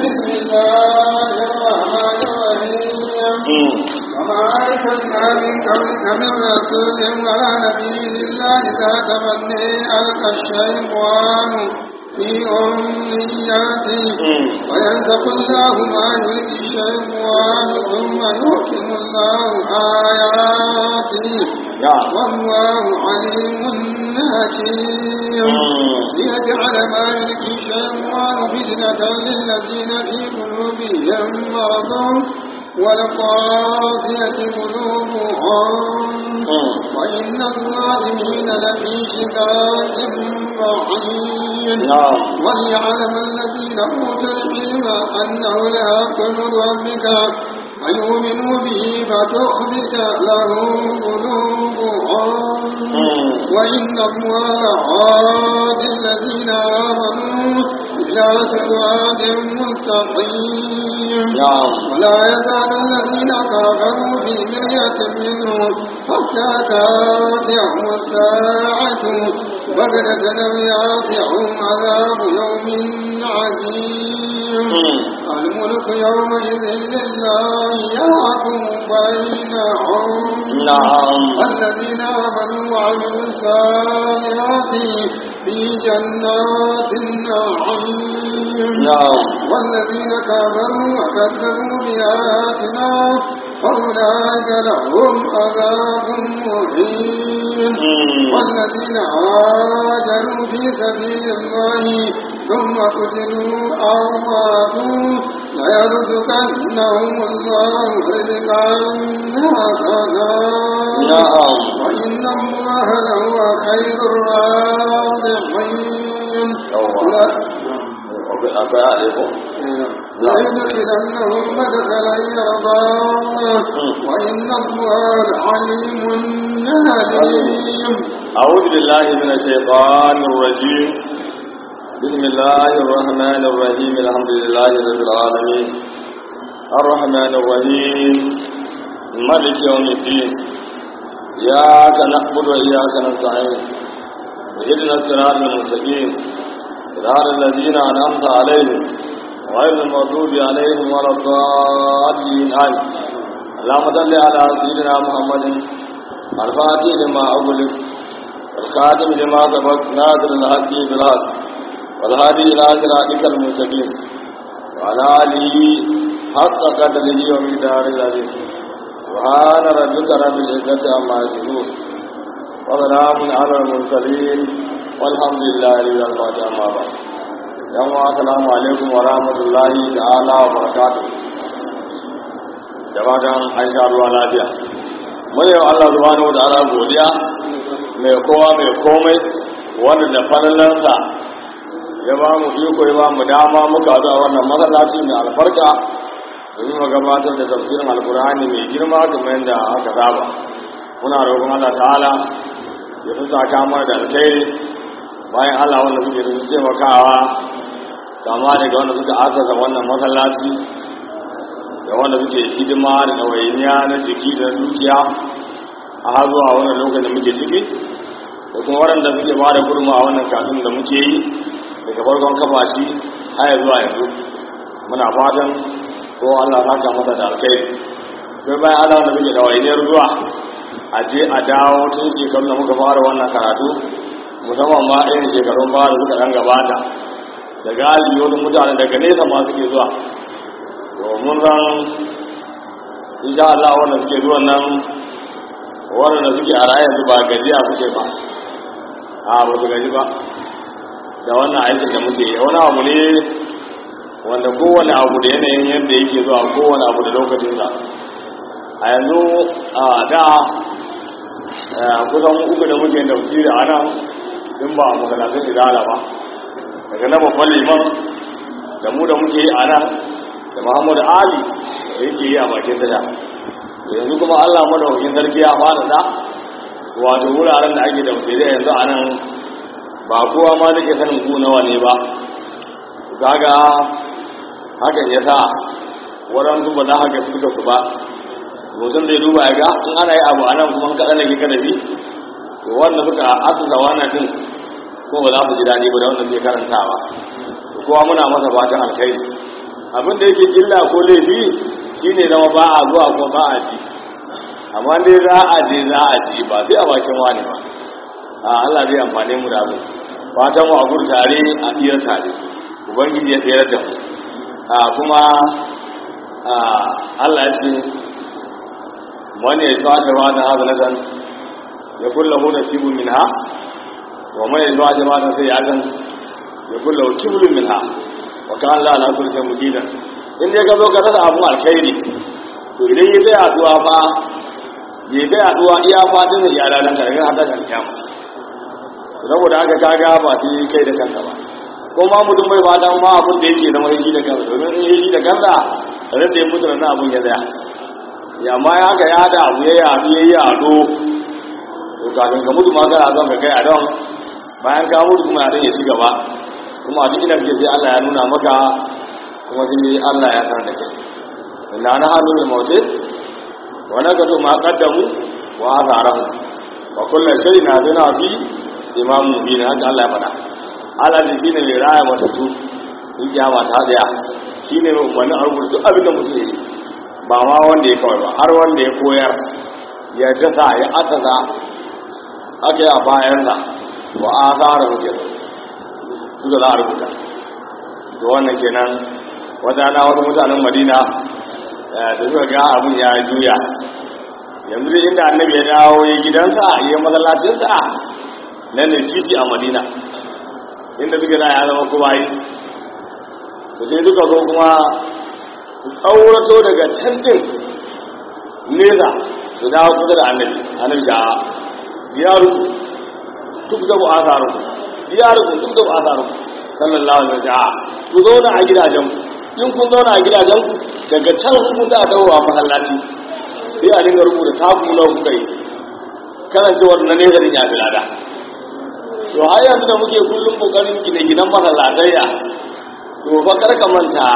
بسم الله الرحمن الرحيم وما أرسلنا من قبلك من رسول ولا نبي إلا إذا تمني ألقى الشيطان في أمنياته وينسق الله ما يلقي الشيطان ثم يحكم الله آياته والله عليم حكيم ليجعل ما يلقي الشيطان فتنة للذين في قلوبهم مرض والقاسية قلوبهم وإن الظالمين لفي شقاق بعيد وليعلم الذين أوتوا العلم أنه لحق من ربك فيؤمنوا به فتخبت له قلوبهم وإن الله عاد الذين آمنوا إلى صراط مستقيم ولا يزال الذين كفروا في مرية منه حتى تاتيهم الساعة بغتة أو ياتيهم عذاب يوم عظيم الملك يومئذ لله يحكم بينهم نعم الذين آمنوا وعملوا الصالحات في جنات النعيم نعم والذين كفروا وكذبوا بآياتنا فأولئك لهم عذاب مهين والذين هاجروا في سبيل الله ثم قتلوا أو ماتوا ليرزقنهم الله رزقا حسنا نعم وإن الله لهو خير الرازقين akwai alaikum ليدخلنهم مدخلا يرضاه وإن الله عليم حليم أعوذ بالله من الشيطان الرجيم بسم الله الرحمن الرحيم الحمد لله رب العالمين الرحمن الرحيم ملك يوم الدين إياك نعبد وإياك نستعين اهدنا الصراط المستقيم صراط الذين أنعمت عليهم غير المغضوب عليهم ولا الضالين آمين اللهم صل على سيدنا محمد الفاتح لما أغلق الخاتم لما سبق ناصر الحق بالحق والهادي إلى صراطك المستقيم وعلى آله حق قدره ومقدار العظيم سبحان ربك رب العزة عما يصفون وسلام على المرسلين والحمد لله رب العالمين أما بعد yan wa assalamu alaikum wa rahmatullahi ta'ala wa barakatuh da fatan an sha ruwa lafiya mun yi wa Allah subhanahu wa ta'ala godiya mai kowa mai komai wanda da falalansa ya ba mu iko ya ba mu dama muka zuwa wannan masallaci mai albarka domin mu gabatar da tafsirin alkur'ani mai girma kamar yadda aka saba muna roƙon Allah ta'ala ya fi saka mana da alkhairi bayan Allah wanda suke da taimakawa kama daga wanda suka asasa wannan masallaci da wanda suke hidima da ɗawainiya na jiki da dukiya a har zuwa wannan lokacin da muke ciki da kuma waɗanda suke ba da gurma a wannan kafin da muke yi daga farkon kafa shi har zuwa yanzu muna fatan ko Allah saka masa da alkhairi sai bayan Allah wanda suke ɗawainiyar zuwa a je a dawo tun shekarun da muka fara wannan karatu musamman ma irin shekarun baya da suka ɗan gabata da galibi wasu mutane daga nesa ma suke zuwa domin zan insha Allah wanda suke zuwan nan wanda suke a rayan su ba gajiya suke ba a ba su gaji ba da wannan aikin da muke yi wani abu ne wanda kowane abu da yanayin yadda yake zuwa kowane abu da lokacinsa a yanzu a da kusan uku da muke tafsiri a nan in ba a masalatun idala ba daga na babban liman da mu da muke yi a nan da muhammadu ali da yake yi a bakin tasha yanzu kuma allah madaukakin sarki ya fara da wato wuraren da ake tafsiri yanzu a nan ba kowa ma da ke sanin ku nawa ne ba kaga hakan ya sa waɗansu ba za haka suka su ba mutum zai duba ya ga in ana yi abu a nan kuma kaɗan da ke kadafi to wanda suka asusa wannan din ko ba za su ji daɗi ba da wanda suke karantawa to kowa muna masa fatan alkhairi abin da yake illa ko laifi shine zama ba a zuwa ko ba a ji amma dai za a je za a ji ba sai a bakin wani ba a Allah zai amfane mu da abu fatan mu a gur tare a iya tare ubangiji ya tsayar da mu a kuma Allah ya ce wani ya zuwa shi ma da haza nazan ya kulla hu nasibun minha wa man ya zuwa shi ma da sai ya tan ya kulla hu kiblun minha wa kan Allah na kullu shay'in muqina in dai ka zo ka rasa abun alkhairi to idan ya tsaya addu'a fa ya ta yaduwa iya fatan da yara nan tare har ta kan kyamu saboda haka kaga ba sai kai da kanka ba ko ma mutum bai fatan ma abun da yake zama shi da kansa domin in yi shi da kansa ran da ya mutu nan abun ya tsaya ya ma ya haka ya da abu ya yadu ya yado to kafin ka mutu ma kana zon ka kai a don bayan ka mutu kuma ya dan ya shiga ba kuma a cikin da sai Allah ya nuna maka kuma sai Allah ya san da kai inna na halul mawtis wa nakatu ma qaddamu wa atharahum wa kullu shay'in hadina fi imam mubin haka Allah ya faɗa Allah ne shine mai raya matatu in kiyama ta daya shine wani arwur duk abin da mutum yake ba ma wanda ya kawai ba har wanda ya koyar ya dasa ya asasa aka yi a bayan sa wa atharahum kenan su da za a rubuta da wannan kenan wata na wasu mutanen madina da suka ga abin ya juya yanzu da inda annabi ya dawo ya gidansa ya masallacinsa nan ne titi a madina inda suka da ya zama kuma yi da sai duka zo kuma su tsaurato daga can din nesa su dawo kusa da annabi annabi ta diyaru duk da bu asaru diyaru duk da bu asaru sallallahu alaihi wasallam ku zauna a gidajen in kun zauna a gidajen daga can kun da dawo a masallaci sai a dinga rubuta taku na kuka yi kasancewar na nesa din ya fi lada to har yanzu da muke kullum kokarin gine gidan masallatayya to fa kar ka manta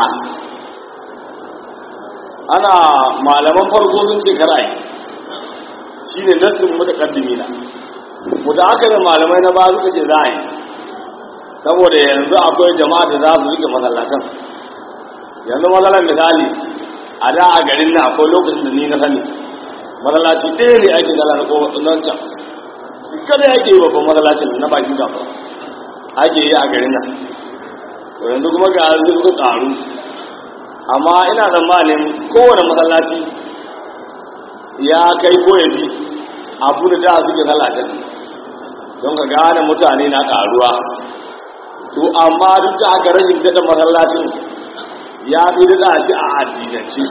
ana malaman farko sun ce kar ai shine nassin mutaqaddimina mutaakirin malamai na ba suka ce za a yi saboda yanzu akwai jama'a da za su rike masallatan yanzu matsalar misali a da a garin na akwai lokacin da ni na sani matsalaci ɗaya ne ake zala na kowace can kada yake yi babban matsalacin na bakin gafa ake yi a garin nan to yanzu kuma ga yanzu suka ƙaru amma ina tsammanin kowane matsalaci ya kai ko ya bi abu da da suke sallashin don ka gane mutane na ƙaruwa to amma duk da aka rashin daɗa masallacin ya fi daɗa shi a addinance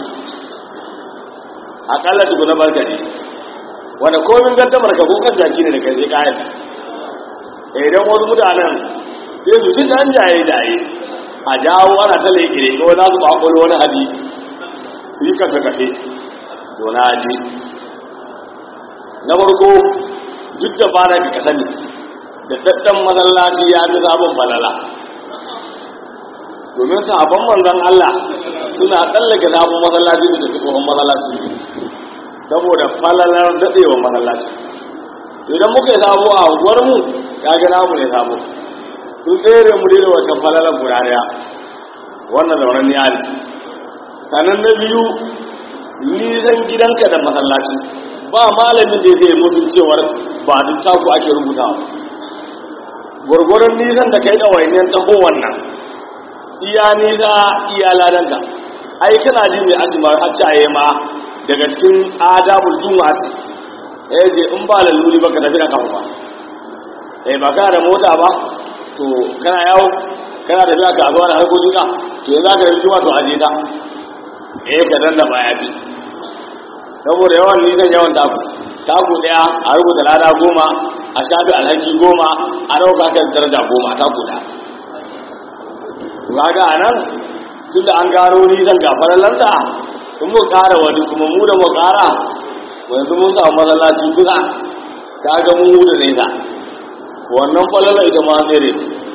aƙalla tuku na barkaci wanda komin gaddamar ka kan jaki ne da kai zai kayan idan wasu mutanen sai su ci ɗan jaye jaye a jawo ana ta laikire ko za su bakwalo wani hadisi su yi kafe kafe to na ji na farko duk da ba na ka sani da daddan masallaci ya fi sabon falala domin sahabban manzon Allah suna tsallake sabon masallaci su tafi tsohon masallaci saboda falalar daɗewa masallaci idan muka yi sabo a unguwar mu ya ga namu ne sabo sun tsere mu da wata falalar guda daya wannan zauren ya ne sannan na biyu nisan gidanka da masallaci ba malamin da zai mutum cewar ba duk taku ake rubutawa gwargwaron nisan da kai da wainiyar taho wannan iya nisa iya ladanka ai kana jin mai azumar haccaye ma daga cikin adabul juma'a ce eh je in ba laluri ba ka tafi da kafa ba eh ba kana da mota ba to kana yawo kana da zuwa kasuwa da harkokin ka to yanzu ka yi juma'a to aje ta eh ka danna baya bi saboda yawan nisan yawan taku taku daya a rubuta lada goma a shafi alhaki goma a dauka kan daraja goma taku daya kaga a nan tun da an gano nisan gafarar lanta in mu kara wani kuma mu da mu kara yanzu mun samu masallaci kusa ta ga mun da nesa wannan falala ita ma tsere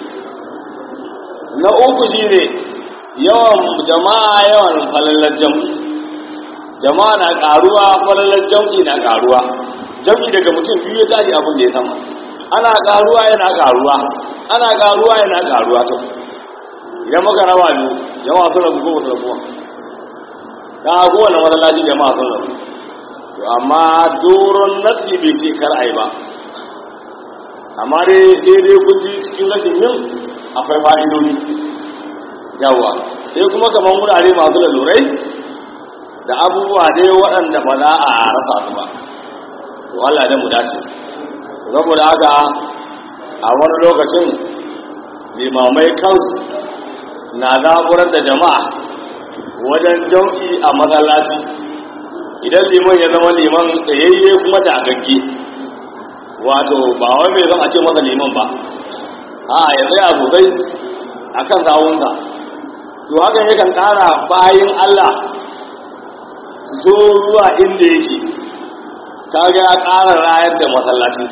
na uku shine yawan jama'a yawan falalar jam'i jama'a na karuwa falalar jam'i na karuwa jam'i daga mutum biyu ya tashi abin da ya sama ana karuwa yana karuwa ana karuwa yana karuwa to idan muka raba biyu jama'a sun rabu ko ba su rabu ba ta kowane masallaci jama'a sun rabu to amma doron nasi bai ce kar ai ba amma dai daidai kuji cikin rashin yin akwai fa'idodi yawa sai kuma kamar wurare masu lalurai da abubuwa dai waɗanda ba za a rasa su ba to Allah da mu dace saboda haka a wani lokacin limamai kansu na zaburar da jama'a wajen jam'i a masallaci idan liman ya zama liman tsayayye kuma da agagge wato ba wai mai zan a ce masa liman ba a ya tsaya sosai a kan sawunsa to hakan yakan ƙara bayan Allah zo ruwa inda yake kaga ya ƙara rayar da masallaci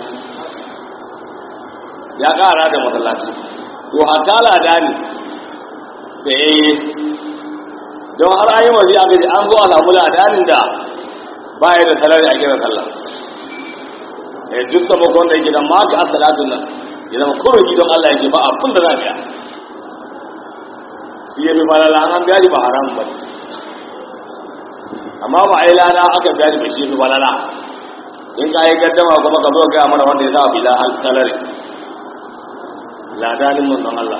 ya ƙara da masallaci to hatta lada ne da yayi don har ayi waje aka ji an zo a samu ladanin da baya da salari a kiran sallah eh duk sabon da yake da maka a salatun nan ya zama kurin gidan Allah yake ba abin da za biya shi ya fi falala an biya ba haram ba amma ba a yi lada aka biya ba shi fi falala in ka yi gaddama kuma ka zo gaya mana wanda ya sa bila salari ladanin manzon Allah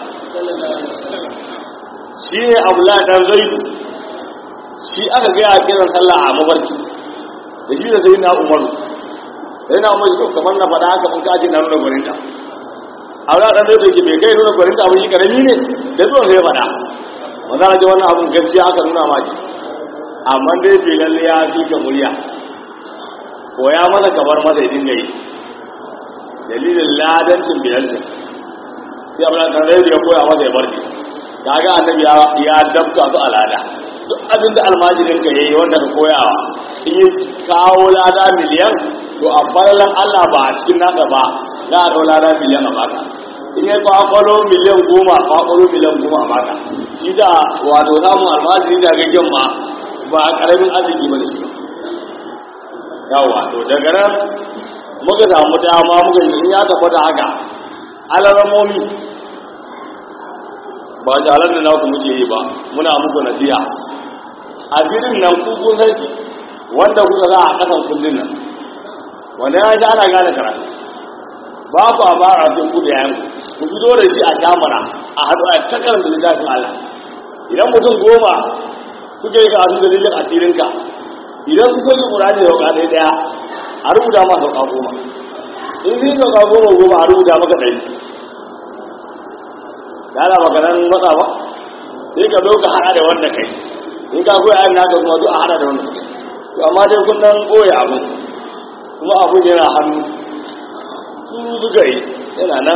shi ne abula dan zaidu shi aka gaya kiran sallah a mafarki da shi da sai na umaru sai na umaru to kamar na faɗa haka mun kace na nuna gwaninta abula dan zaidu ke bai kai nuna gwaninta ba shi karami ne da zuwan sai faɗa wanda na ji wannan abun gaskiya aka nuna ma shi amma dai bai lalle ya fi ka murya ko ya masa kamar masa ya dinga yi dalilin ladancin bilalcin sai abula dan zaidu ya koya masa ya bar shi kaga annabi ya dabta su alada duk abin da almajirin ka yayi wanda ka koyawa in yi kawo lada miliyan to a falalan Allah ba a cikin naka ba za a dau lada miliyan a baka in yi kwakwalo miliyan goma kwakwalo miliyan goma a baka shi da wato samun almajiri da gaggen ma ba a karamin arziki ba da shi yawa to daga nan muka samu dama muka yi in ya tabbata haka alaramomi ba jalar da naku muke yi ba muna muku nasiha asirin nan ku kun san shi wanda kuka za a kasan kullun nan wanda ya sha ana gane karatu ba ku a bara sai ku da yayan ku fito da shi a shamara a haɗu a ta karanta littafin Allah idan mutum goma suka yi karatu da dalilin asirinka idan ku sauke ƙurani da sauka ɗaya ɗaya a rubuta ma sauka goma in zai sauka goma goma a rubuta maka ɗari da ana maganan matsa ba sai ka zo ka hada da wanda kai in ka koya ayin naka kuma zo a hada da wanda kai to amma dai kun dan koya abu kuma abu yana hannu su suka yi yana nan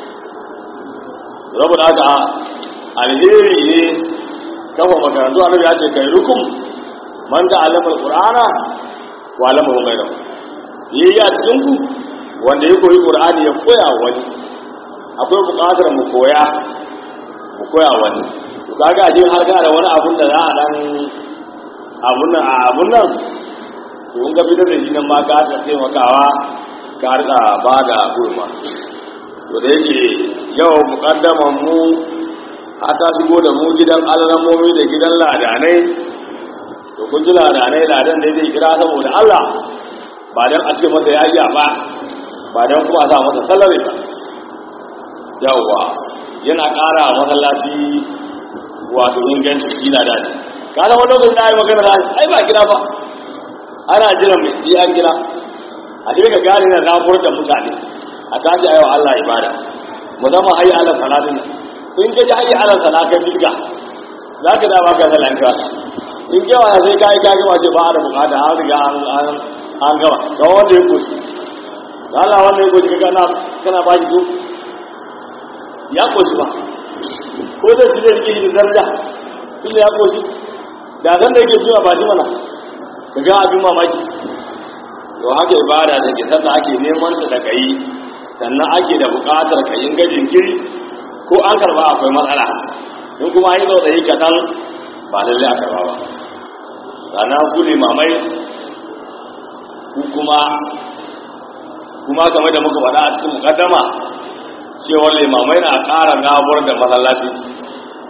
rabu da haka alheri ne kafa makarantu annabi ya ce kai rukum man ta alama alqur'ana wa alama hu ghayra yayi a cikin ku wanda ya koyi qur'ani ya koya wani akwai buƙatar mu koya mu koya wani to kaga shi har ga da wani abun da za a dan abun nan a abun nan to in ga fitar da shi nan ma ka ta taimakawa ka rika ba da gurma to da yake yau muqaddaman mu ta shigo da mu gidan alramomi da gidan ladanai to kun ji ladanai ladan da zai kira saboda Allah ba dan a ce masa ya ba ba dan kuma a sa masa salari ba yawwa yana ƙara masallaci wato inganci kila da ne kana wani lokacin da ai magana da ai ba kira ba ana jiran mai yi an kira a dai ka gane na zabuwar da mutane a tashi ayyau Allah ibada musamman hayi ala salatin nan in ka ji hayi ala salatin bilga za ka da baka da lanka in kewa sai kai ka gama ce ba a da bukata an riga an an gama ga wanda ya koshi Allah wanda ya koshi kana kana ba ki duk ya koshi ba ko zai shi zai rike da daraja inda ya koshi da zan da yake zuwa ba shi mana ka ga abin mamaki to haka ibada da ke sannan ake neman ta da kai sannan ake da buƙatar ka yin gajin kiri ko an karba akwai matsala in kuma an yi tsautsayi kaɗan ba lallai a karba ba sannan ku limamai ku kuma kuma kamar da muka faɗa a cikin mukaddama cewar limamai na ƙara gabuwar da masallaci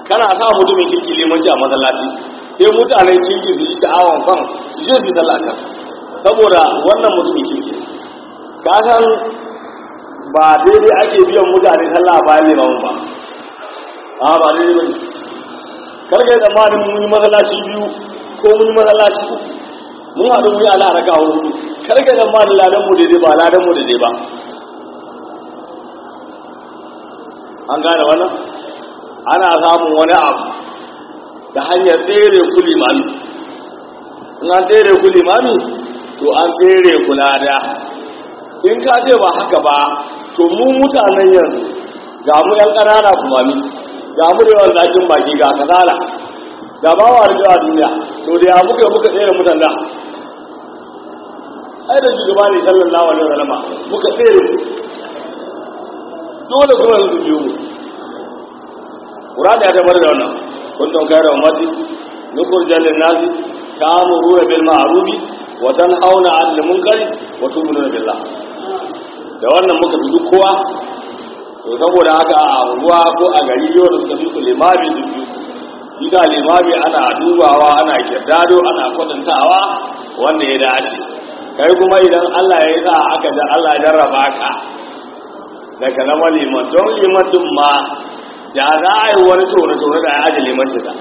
kana sa mutumin kirki limanci a masallaci sai mutanen kirki su yi sha'awan kan su je su yi sallah can saboda wannan mutumin kirki ka san ba daidai ake biyan mutane sallah bayan limamin ba a ba daidai ba ne karka yi tsammanin mun yi masallaci biyu ko mun yi masallaci uku mun haɗu mun yi ala raka hudu karka yi tsammanin ladan mu daidai ba ladan mu daidai ba an gane wannan ana samun wani abu da hanyar tsere ku limami in an tsere ku limami to an tsere ku lada in ka ce ba haka ba to mu mutanen yanzu ga mu yan ƙanana kuma mi ga mu da yawan zakin baki ga kasala ga ba wa a duniya to da ya muka muka tsere mutan da ai da shugaba ne sallallahu alaihi wasallam muka tsere dole kuma su biyo mu Qur'ani ya tabbatar da wannan kuntum khayra ummati nukhrijal lin-nasi ta'muruna bil ma'ruf wa tanhauna 'anil munkari wa tu'minuna billah da wannan muka fi duk kowa to saboda haka a unguwa ko a gari yau da suka fi ku limami su biyu shi da limami ana dubawa ana kirdado ana kwatantawa wanda ya dace kai kuma idan Allah ya yi sa aka da Allah ya jarraba ka daga zama liman don liman din ma da za a yi wani tone-tone da ya ji limanci da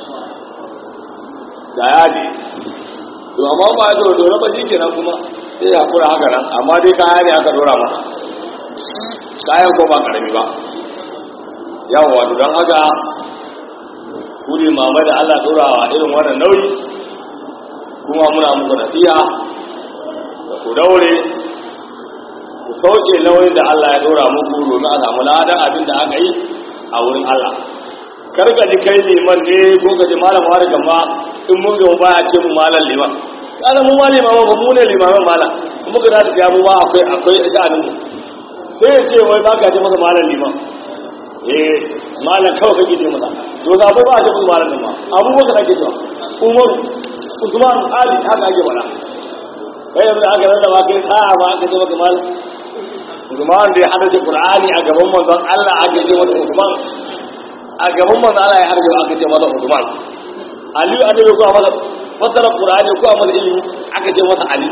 da ya ji to amma ba ya tone-tone ba shi kenan kuma sai ya kura haka nan amma dai kaya ne aka dora masa kayan ko ba karami ba yawon wato don haka kuri mamai da allah dorawa irin wannan nauyi kuma muna muku nasiya da ku daure ku sauke nauyin da allah ya dora muku domin a samu ladan abin da aka yi a wurin allah karka ji kai liman ne ko ka ji malam wani gama in mun gama baya ce mu malam liman kana mu ma limaman ba mu ne limaman malam kuma ka da ta mu ma akwai akwai sha'anin mu sai ya ce wai baka ce masa malam liman eh malam kawai kake ce masa to da ba a ce masa malam liman abubakar ake cewa umaru usman ali haka ake bala kai yanzu aka rada ba kai sa'a ba aka ce maka malam usman da ya hadace qur'ani a gaban manzon Allah aka ce masa usman a gaban manzon Allah ya hadace aka ce masa usman aliyu annabi ko masa fasara qur'ani ko masa ilimi aka ce masa ali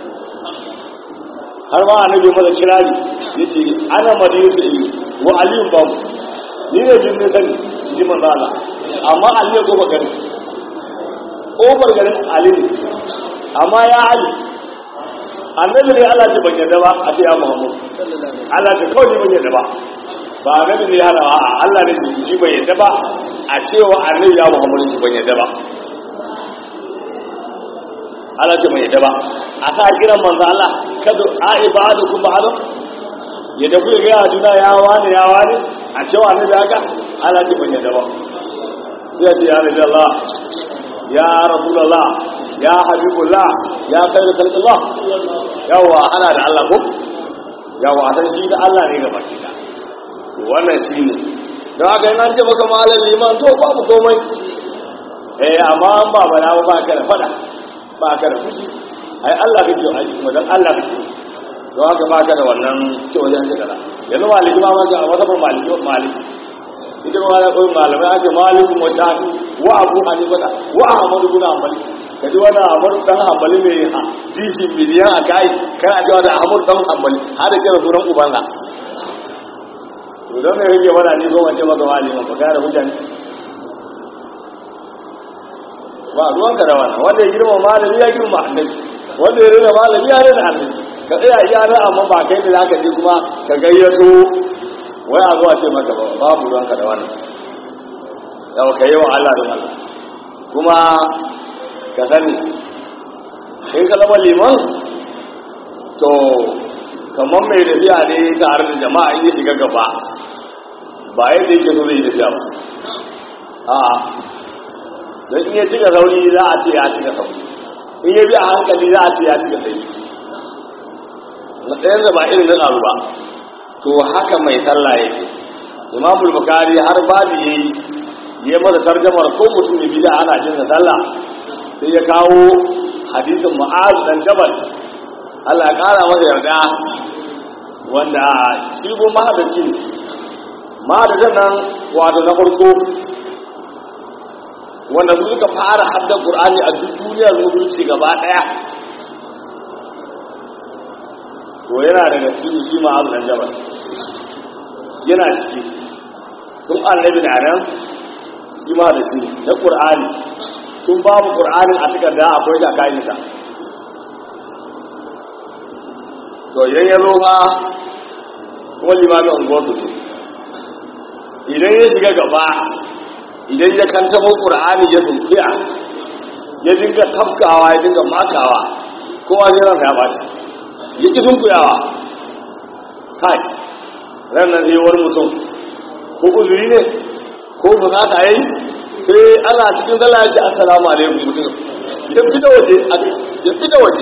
har ma annabi masa kirari yace ana madinatu ilmi wa aliyu babu ni ne jin ne sani ji manzo Allah amma aliyu ko bagari ko garin ali ne amma ya ali annabi ne Allah ce ban yadda ba a ce ya Muhammad Allah ce kawai ban yadda ba ba annabi ne ya rawa a Allah ne ji ban yadda ba a cewa annabi ya Muhammad ji ban yadda ba Allah ce ban yadda ba a sa kiran manzo Allah kada a ibadu kun ba adam yadda kuka ga juna ya wani ya wani a cewa annabi haka Allah ce ban yadda ba sai ce ya rabbi Allah ya rasulullah ya habibullah ya khairu khalqillah yawa ana da Allah ko yawa a san shi da Allah ne ga baki da wannan shi ne don haka yana ce maka malam liman to babu komai eh amma an ba bana ba ka da fada ba ka da fushi ai Allah kake ai kuma dan Allah kake don haka ba ka da wannan ce wajen shi kaza yanzu maliki ma ga wata ba maliki maliki ita ma da koyi malamai ake maliki wa shafi wa abu hanifa wa ahmad ibn hanbali kaji wani ahmad dan hanbali mai ha dishi miliyan a kai kana cewa da ahmad dan hanbali har da kira sunan ubansa to don me yake wani ne ko wace maka wali ma ga da mutane ba ruwanka da wannan wanda ya girma malami ya girma annabi wanda ya rina malami ya rina annabi ka tsaya iya nan amma ba kai da zaka je kuma ka gayyato wai a zuwa ce maka babu ruwanka da wannan yau ka yi wa Allah don Allah kuma ka sani in ka zama liman to kamar mai tafiya ne tare da jama'a in ya shiga gaba ba yadda yake so zai tafiya ba a don in ya cika sauri za a ce ya cika sauri in ya bi a hankali za a ce ya cika sauri na ɗayan da ba irin na ƙaru ba to haka mai sallah yake imamul bukari har babu yayi ya masa tarjamar ko mutum ya bida ana jin sallah sai ya kawo hadisin mu'az dan jabal Allah ya kara masa yarda wanda shi ko mahadaci mahadacin nan wato na farko wanda su suka fara hadda qur'ani a duk duniyar musulunci gaba daya to yana daga cikin shi ma abu jabal yana ciki tun annabi da nan shi ma da shi na qur'ani tun babu qur'anin a takarda akwai shi a kayansa to idan ya zo ba kuma limamin unguwarsu ne idan ya shiga gaba idan ya kantamo ƙur'ani ya sunkuya ya dinga tafkawa ya dinga makawa kowa zai ranka ya bashi ya ki sunkuyawa kai ran nan zai wani mutum ko uzuri ne ko ba za ta yi sai ana cikin zala ya ce assalamu alaikum mutum ya fita waje ya fita waje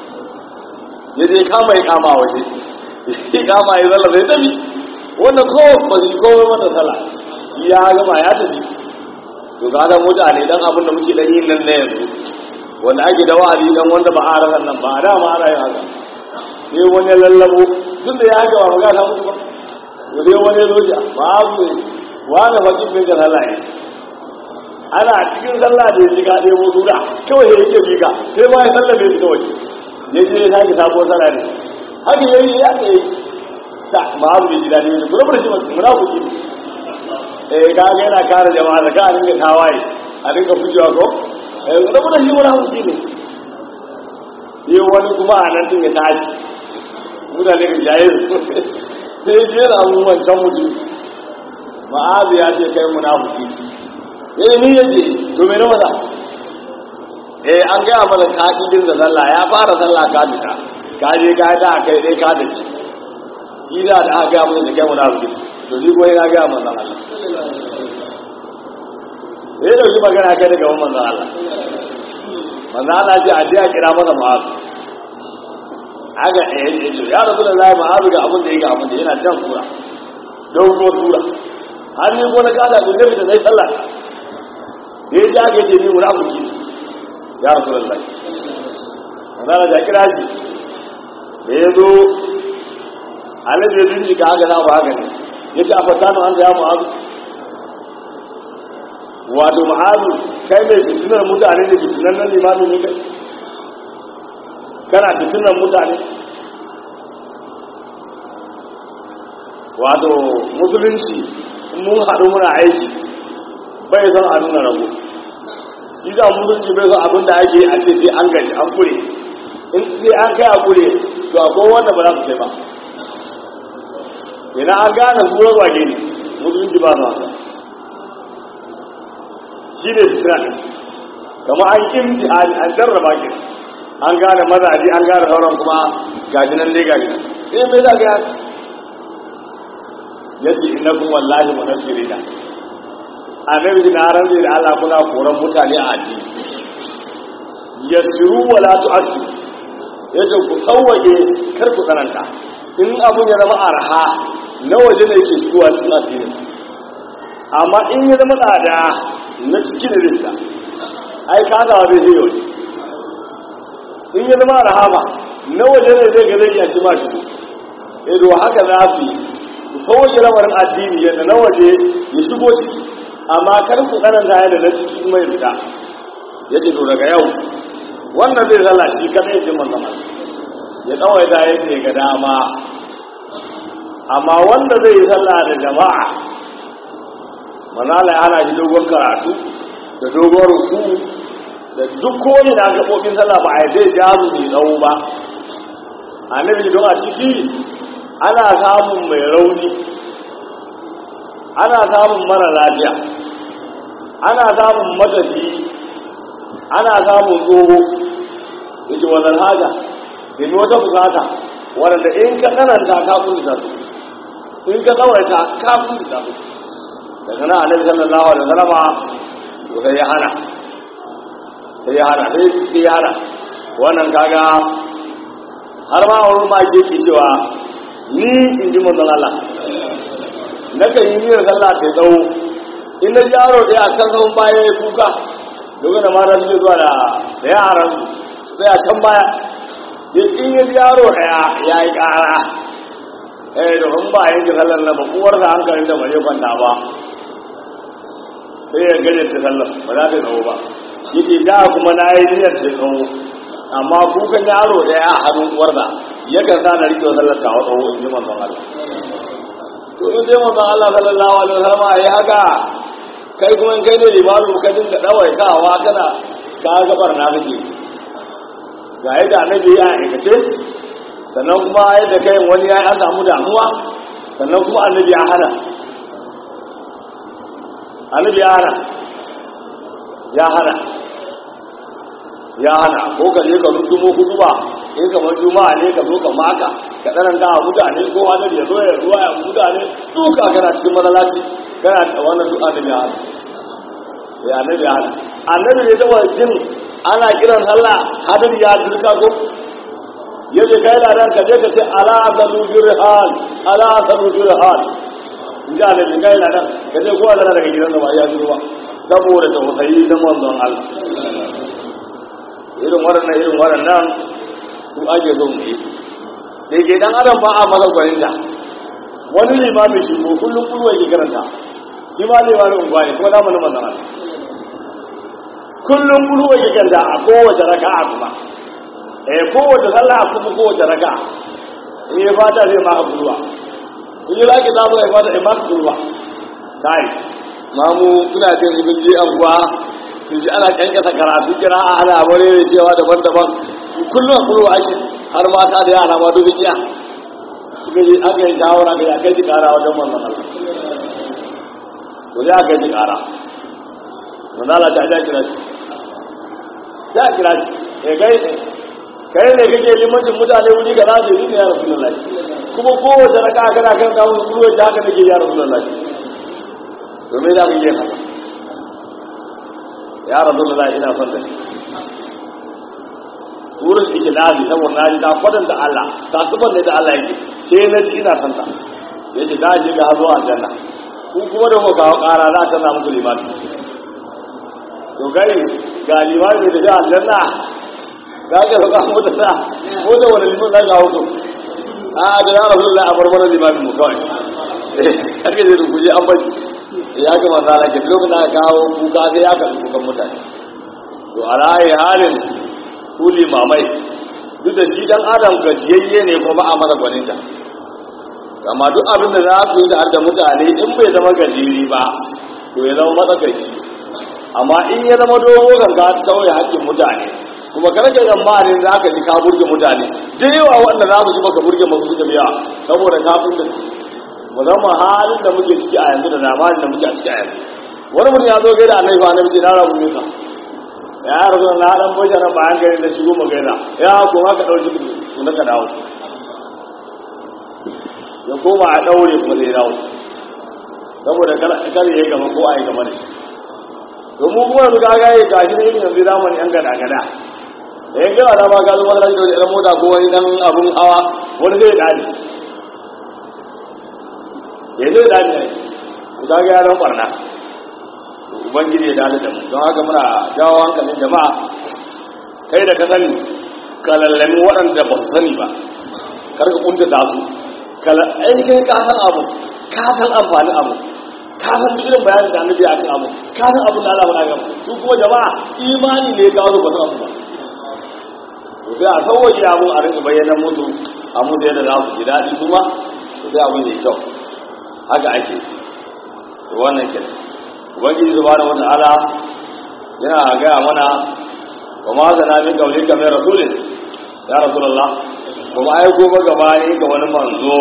ya je kama ya kama waje ya kama ya zala zai tafi wannan ko ba su komai mata sala ya gama ya tafi to ga ga mutane dan abin da muke dan yin nan na yanzu wanda ake da wa'azi dan wanda ba a ranar nan ba a dama ana yin haka sai wani ya lallabo duk da ya haka ba magana ta mutu ba to sai wani ya zoja ba abu ne wani bakin mai ga sallah ne ana cikin sallah da ya shiga ɗaya wasu da kawai ya yake bika sai ma ya sallah bai fita waje ya je ya sake sabuwar sallah ne haka ya yi ya ke ta ma abu bai ji daɗi ne kuma ba shi munafiki ne eh kaga yana kare jama'a da ka dinga tawaye a dinga fujewa ko eh rabu da shi wani hanci ne yi wani kuma a nan din ya tashi mutane ga jaye sai ji yana mun wancan mutum ma'azu ya ce kai munafiki eh ni yace to me na mata eh an gaya mana ka kidin da sallah ya fara sallah ka fita ka je ka da kai dai ka dace shi da da aka gaya mana da kai munafiki to ni ko ina gaya mana Allah sai dauki magana kai daga wannan manzon Allah manzon Allah ce a je a kira masa ma'azu aga eh eh to ya rabu da lai ma'azu ga abin da yake abin da yana can sura dogo sura har ni ko na kada da nabi da zai sallah da ya ji aka ce ni munafiki ya rabu da lai manzon Allah ya kira shi da ya zo annabi ya bincika haka na ba haka ne ya ce a fatanu an ga ya ma'azu wato ma'azu kai mai fitinar mutane da fitinar nan limanin ne kai kana fitinar mutane wato musulunci mun haɗu muna aiki bai son a nuna rabu shi da musulunci bai son abin da ake a ce sai an gaji an kure in sai an kai a kure to akwai wanda ba za su kai ba ina an gane su ruwa ne musulunci ba su haka shi ne fitira ne kama an kimci an jarraba ki an gane mazaji an gane sauran kuma gashi nan dai gashi nan eh me za ka yi ya ce ina kun wallahi mu nasiri da annabi na rantsi da Allah kuna koran mutane a addini yasiru wala tu'asiru yace ku tsawage kar ku tsananta in abun ya zama arha na waje ne yake zuwa cikin addini amma in ya zama tsada na ciki da rinta ai kasawa zai zai waje in ya zama rahama na waje ne zai ga zai iya shi ma shi ido haka za su yi ku sauke lamarin addini yadda na waje ya shigo ciki amma kar ku tsananta yadda na ciki mai fita ya ce to daga yau wannan zai zala shi kadai jin manzama ya tsawaita yadda ya ga dama amma wanda zai yi sallah da jama'a manala ya hana shi dogon karatu da dogon ruku da duk kowane da gaɓoɓin sallah ba a yi zai ja su mai tsawo ba annabi don a ciki ana samun mai rauni ana samun mara lafiya ana samun matafi ana samun tsoho da ke wannan haja da ne wata bukata wadanda in ka tsananta kafin da su in ka tsawaita kafin da su daga nan annabi sallallahu alaihi wasallama to sai ya hana sai ya hana sai sai ya hana wannan kaga har ma wurin ma ke ke cewa ni in ji manzon Allah na kan yi niyyar sallah ta tsawo in na ji yaro ɗaya a can zaman baya ya kuka domin da mata suke zuwa da da yaran sai a can baya in ya ji yaro ɗaya ya yi ƙara eh domin ba a yanke sallar na ba uwarsa hankalin da ba zai kwanta ba sai ya gaje ta sallar ba za ta tsawo ba yace da kuma na yi niyyar ta tsawo amma kukan yaro daya a hannun uwarsa yakan sa na rike sallar ta tsawo in ji manzon Allah to in dai manzon Allah sallallahu alaihi wasallam yayi haka kai kuma in kai ne limamu ka dinga dawai kawa kana ka gabar na kake ga yadda annabi ya aikace sannan kuma yadda kai wani ya an samu damuwa sannan kuma annabi ya hana annabi ya hana ya hana ya hana ko ka je ka rutumo kutuba in kamar juma'a ne ka zo ka maka ka tsananta wa mutane ko annabi ya zo ya zuwa ya mutane duka kana cikin matsalaci kana da wannan duk annabi ya hana ya annabi ya hana annabi ne taba jin ana kiran sallah hadari ya duka ko yaje kai da ran ka je ka ce ala azalu birhan ala azalu birhan in ji annabi kai da ran ka je ko Allah daga gidan da ba ya shiru ba saboda tausayi da manzon Allah irin waɗannan irin waɗannan su ake zo mu yi da ke dan adam ba a masa gwaninta wani limami shi ko kullum kullum yake karanta shi ma limamin unguwa ne kuma zamanin manzon Allah kullum kullum yake karanta a kowace raka'a kuma eh kowace sallah a kuma kowace raka'a in ya fata zai maka kulwa in yi laki zamu ya fata ya maka kulwa kai mamu kuna jin ibn ji anguwa su ji ana kankasa karatu kira a ana bare da cewa daban-daban kullum kulwa ake har mata da yara ma duk iya suka yi aka yi shawara ga ya kai ji kara wajen manzon Allah ko ya kai ji kara manzon Allah ta ja kira shi ya kira shi eh kai kai ne kake limancin mutane wuri ga zaje ni ne ya rasulullahi kuma kowace raka kana kan kawo kulwa da haka nake ya rasulullahi to me za ka yi haka ya rasulullahi ina son da wurin ikhlasi saboda na ji ta kwatanta Allah ta zubar da Allah yake sai na ji ina son ta yace da shi ga zuwa aljanna ku kuma da muka kawo ƙara za ta na muku limani to kai ga limani da ga aljanna ga ga ga mu da sa ko da wani liman za ga hudu a da ya rasulullahi a barbar limani mu kawai eh kake da kuje an bari ya ga manzo Allah ke lokacin da kawo kuka sai ya ka kukan mutane to a rayi halin ku limamai duk da shi dan adam gajiyayye ne ko ba a mara gwaninta amma duk abin da za su yi tare da mutane in bai zama gajiri ba to ya zama matsakaici amma in ya zama dogo ganga ta tauye haƙƙin mutane kuma kar ka tsammanin za ka ji ka burge mutane da yawa wanda za su ji baka burge masu suka biya saboda ka burge mu zama halin da muke ciki a yanzu da zamanin da muke a ciki a yanzu wani mutum ya zo gaida annabi ba annabi ce na rabu ne ka ya rasu na dan bai nan bayan gari da shigo mu gaida ya ko haka dauki ku na ka dawo ya koma a daure kuma zai dawo saboda kar ya gaba ko a yi gaba ne to mu kuma yanzu kaga yi gashi ne yanzu zamani yan gada gada da yan gaba da ba ka zo wani da wani mota ko wani dan abun hawa wani zai dani ya zai dani ne ku kaga ya dan barna ubangiji ya dade da mu don haka muna jawo hankalin jama'a kai da ka sani ka lallami waɗanda ba su sani ba kar ka kunta da su ai kai ka san abu ka san amfani abu ka san duk irin bayanin da annabi akan abu ka san abin da Allah ba ga su kuma jama'a imani ne ga wani ba san abu ba to sai a sauwaje abu a rinka bayyana musu a musu yadda za su ji daɗi su ma to sai abin ya kyau haka ake to wannan kenan ubangiji subhanahu wata'ala yana gaya mana wa ma zana min qawlika min rasulin ya rasulullah kuma ai ko ba gabani ga wani manzo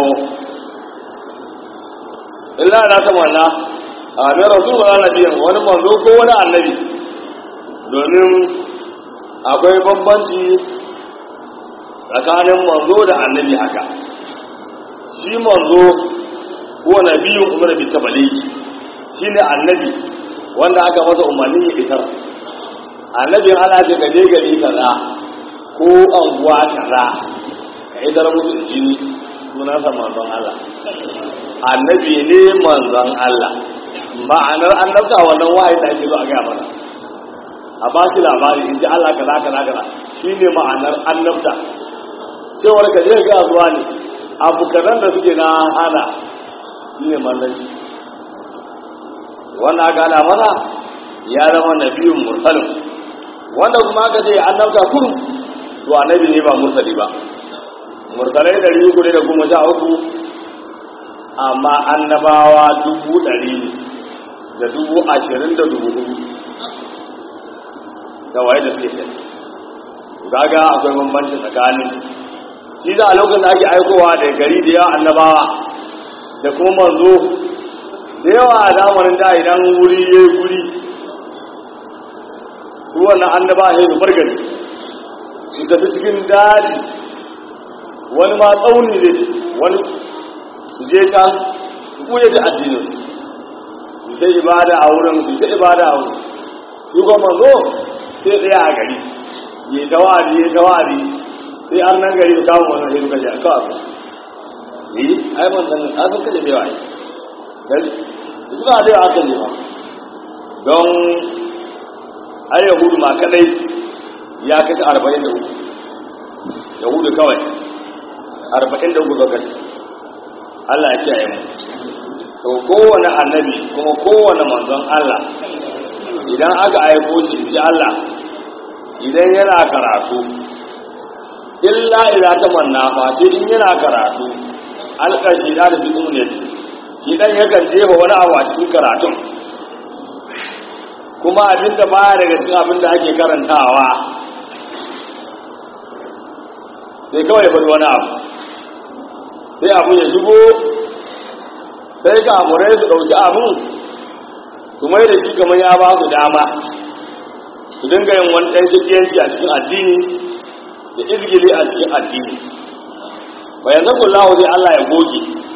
illa na ta manna a mai rasul wala nabiyin wani manzo ko wani annabi domin akwai bambanci tsakanin manzo da annabi haka shi manzo ko nabiyun umar bi tabaligi shi ne annabi wanda aka masa umarni ya fitar annabin ana ce ka je gari kaza ko anguwa kaza ka idar musu jini sunansa manzon Allah annabi ne manzon Allah ma'anar annabta wannan wahayi da ake zo a gaya mana a ba shi labari in ji Allah kaza kaza kaza shi ne ma'anar annabta cewar ka je ga zuwa ne abu kazan da suke na hana shi ne manzanci wannan aka ana mana ya zama nabiyun mursalin wanda kuma aka ce annabta kurum to annabi ne ba mursali ba mursalai ɗari uku ne da goma sha uku amma annabawa dubu ɗari ne da dubu ashirin da dubu hudu da waye da suke kai gaga akwai bambanci tsakanin shi da a lokacin da ake aikowa da gari da yawa annabawa da kuma manzo da yawa a zamanin da idan wuri ya yi guri su wannan annaba ne su bargari su tafi cikin daji wani ma tsauni ne wani su je can su kuye da addinin su ta ibada a wurin su ta ibada a wurin su kuma manzo sai tsaya a gari ya yi tawari ya yi tawari sai an nan gari su kawo wannan sai su kashe a kawai yi ai man san an sun kashe da yawa yi suna da yawa kan nema don ai yahudu ma kadai ya kashe arba'in da uku yahudu kawai arba'in da uku ga kashe Allah ya kiyaye mu to kowane annabi kuma kowane manzon Allah idan aka aiko shi ji Allah idan yana karatu illa ila ta manna fa sai in yana karatu alƙashi da da fitin ne shi dan yakan jefa wani abu a cikin karatun kuma abin da baya daga cikin abin da ake karantawa sai kawai bari wani abu sai abu ya shigo sai kamurai su ɗauki abun su mai da shi kamar ya ba su dama su dinga yin wani ɗan shakiyanci a cikin addini da izgili a cikin addini bayan zakon lahu sai Allah ya goge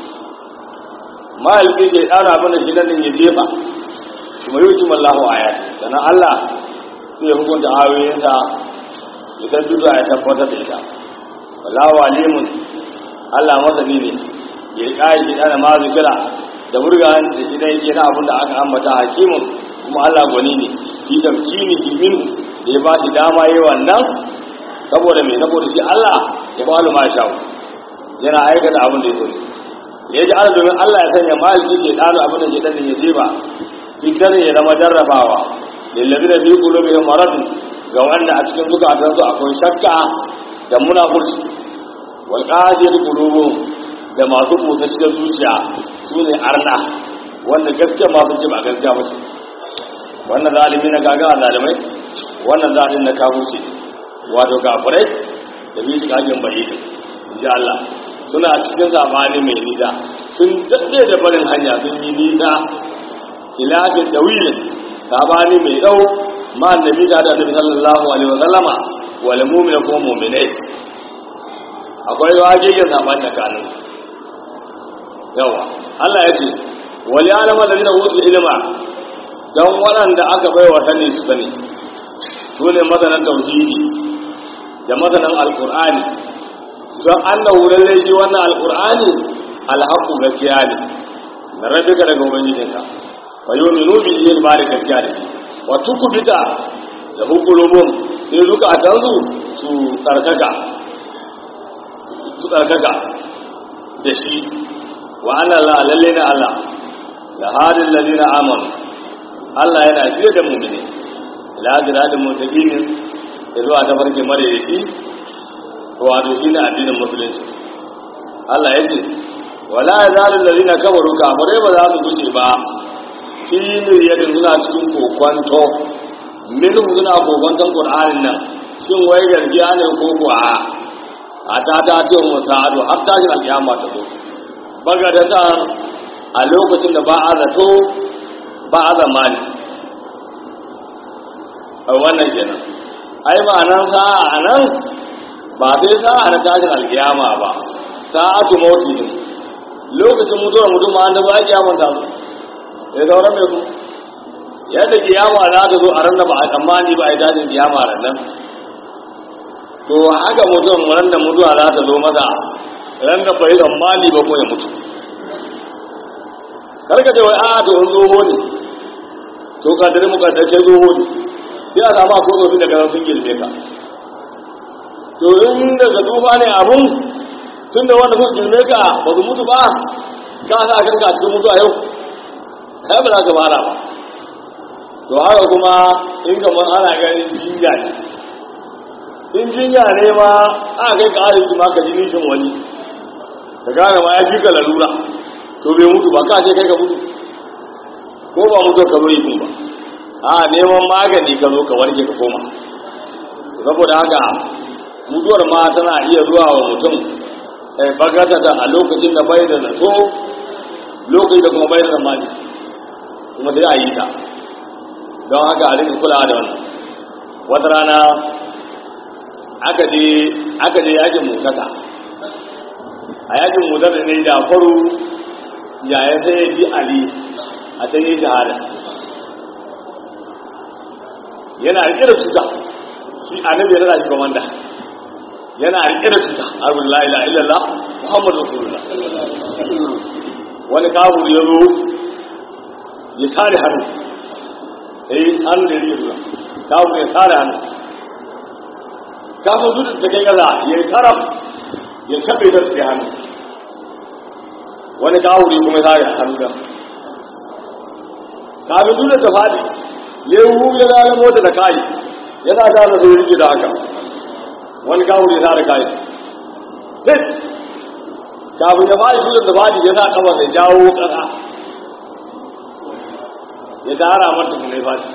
mahalki shi ya ɗara mana shi nan ya jefa kuma yi hukumar lahu a yati sannan Allah sai ya hukunta ayoyinsa ya san duka ya tabbatar da ita wallahu alimun Allah masani ne ya kai shi ɗana ma zikira da burgan da shi dai yana abin da aka ambata hakimun kuma Allah gwani ne fi tamkini shi min da ya ba shi dama yi wannan saboda mai saboda shi Allah ya ba ma sha yana aikata abin da ya so ya ji ala domin Allah ya sanya maliki ke ɗano abin da shaitan ya je ba fitar ya zama jarrabawa lillabi da biyu kulo mai maradun ga wanda a cikin zukatansu akwai shakka da munafurci wal qadir qulubuhum da masu kusa cikin zuciya su ne arna wanda gaskiya masu ce ba gaskiya ba ce wannan zalimi na gaga zalimai wannan zalim na kafirci wato kafirai da bi su kagin bai ji Allah suna cikin zamani mai nida sun daɗe da barin hanya sun yi nida kilafin da wilin sabani mai dau ma annabi da da annabi sallallahu alaihi wasallama wal mu'mina kuma mu'minai akwai wajejin sabani tsakanin yawa Allah ya ce wali alama da zina wuce ilima don waɗanda aka bai wa sani su sani su ne masanan tauhidi da masanan alkur'ani don annahu lalle shi wannan alkur'ani alhaqu gaskiya ne na rabbika daga ubangijinka wa yu'minu bihi yin bari gaskiya ne wa tukubita da hukulubum sai duka a tanzu su tsarkaka su tsarkaka da shi wa anna la lalle na Allah la hadin ladina amanu Allah yana shirye da mu'mini ila jiradin mutaqin zuwa ta farke mare da shi wato shi ne addinin musulunci Allah ya ce wala yazalul ladina kafaru kafirai ba za su guje ba fi miryatin suna cikin kokwanto minhu suna kokwanton qur'anin nan shin wai gargiya ne ko kuwa a ta ta ce mu sa'adu har tashin alƙiyama ta zo bagadatan a lokacin da ba a zato ba a zamani a wannan kenan ai ma'anan sa'a a nan ba sai sa'a na tashin alkiyama ba sa'atu mauti ne lokacin mutuwar mutum ma da ba a kiyaman ta su sai sauran mai ku yadda kiyama za ta zo a ran da ba a tsammani ba a yi tashin kiyama ran nan to haka mutum ran da mutuwa za ta zo maza ran da bai tsammani ba ko ya mutu karka ce wai a to in tsoho ne to kadari mu kadari kai tsoho ne sai a samu akwai tsofi daga sun girme ka to in daga tsufa ne abun tun da wanda sun girme ka ba su mutu ba ka sa kanka cikin mutu a yau kai ba za ka fara ba to haka kuma in kamar ana ganin jinya ne in jinya ne ma aka kai ka arziki ma ka ji nishin wani ka gane ma ya fi ka lalura to bai mutu ba ka ce kai ka mutu ko ba mutu ka zo yi ba a neman magani ka zo ka warke ka koma saboda haka mutuwar ma tana iya zuwa wa mutum bagatata a lokacin da bai da zato lokacin da kuma bai da zamani kuma sai a yi ta don haka a rika kulawa da wannan wata rana aka je aka je yakin mutata a yakin mutata ne da faru yaya sai ya bi ali a can yi shahada yana rike da cuta shi annabi ya rada shi komanda yana rike da cuta arbin la ilaha illallah muhammadu rasulullah wani kafur ya zo ya tare hannu eh hannu da rike zuwa kafur ya tare hannu kafin su da kai gaza ya yi taraf ya taɓe da tsaye hannu wani kafur ya kuma tare hannu da kafin su da ta faɗi ya yi hu ya zara mota da kayi yana gane sai rike da haka wani kafur ya tare kayi sai kafin ya faɗi su da faɗi ya sa kafa da jawo ƙasa ya tara mata kuma ya faɗi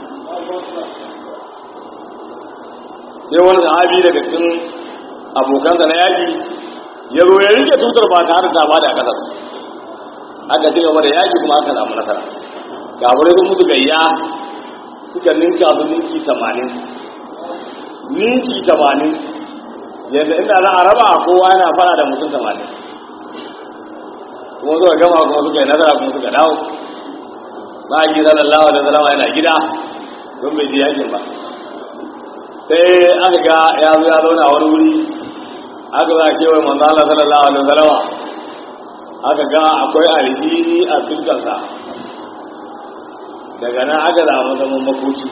sai wani sahabi daga cikin abokansa na yaƙi ya zo ya rike tutar ba tare da ba da ƙasar aka ci gaba da yaƙi kuma aka samu nasara kafirai sun mutu gayya suka ninka su ninki tamanin ninki tamanin yadda inda za a raba kowa yana fara da mutum tamanin kuma suka gama kuma suka yi nasara kuma suka dawo ba a gida lallawa da zalama yana gida don bai ji yakin ba sai aka ga ya zo ya zauna wani wuri aka za a kewaye manzo Allah sallallahu alaihi wasallama aka ga akwai alhini a fuskarsa daga nan aka zama zaman makoki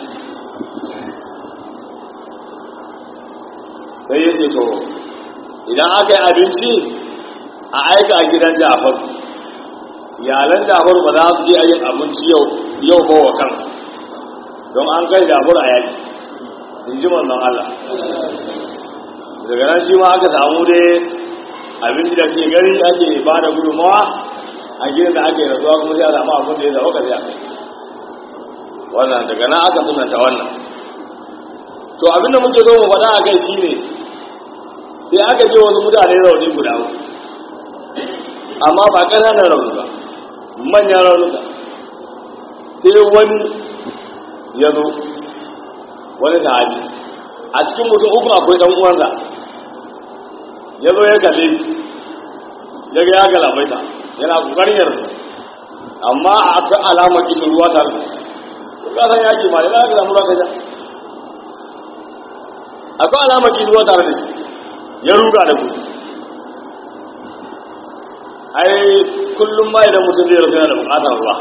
sai ya ce to idan aka yi abinci a aika a gidan jafar iyalan jafar ba za su je a yin abinci yau yau ba wa kansu don an kai jafar a yaki in ji manzon Allah daga nan shi ma aka samu dai abinci da ke gari ake ba da gudunmawa a gidan da ake rasuwa kuma sai a samu abin da ya zama ka sai a kai wannan daga nan aka sunanta wannan to abinda muke zo mu faɗa a kai shine sai aka je wasu mutane rauni guda uku amma ba ƙananan rauni ba manyan raunuka sai wani ya zo wani sahabi a cikin mutum uku akwai ɗan uwansa ya zo ya kalle shi ya ga ya galabaita yana ƙoƙarin yarda amma akwai alamar kishin ruwa tare da ka san yaki ma da za ka samu raka ja akwai alamar kishin ruwa tare da shi ya ruga da gudu ai kullum ma idan mutum zai rasu yana da bukatar ruwa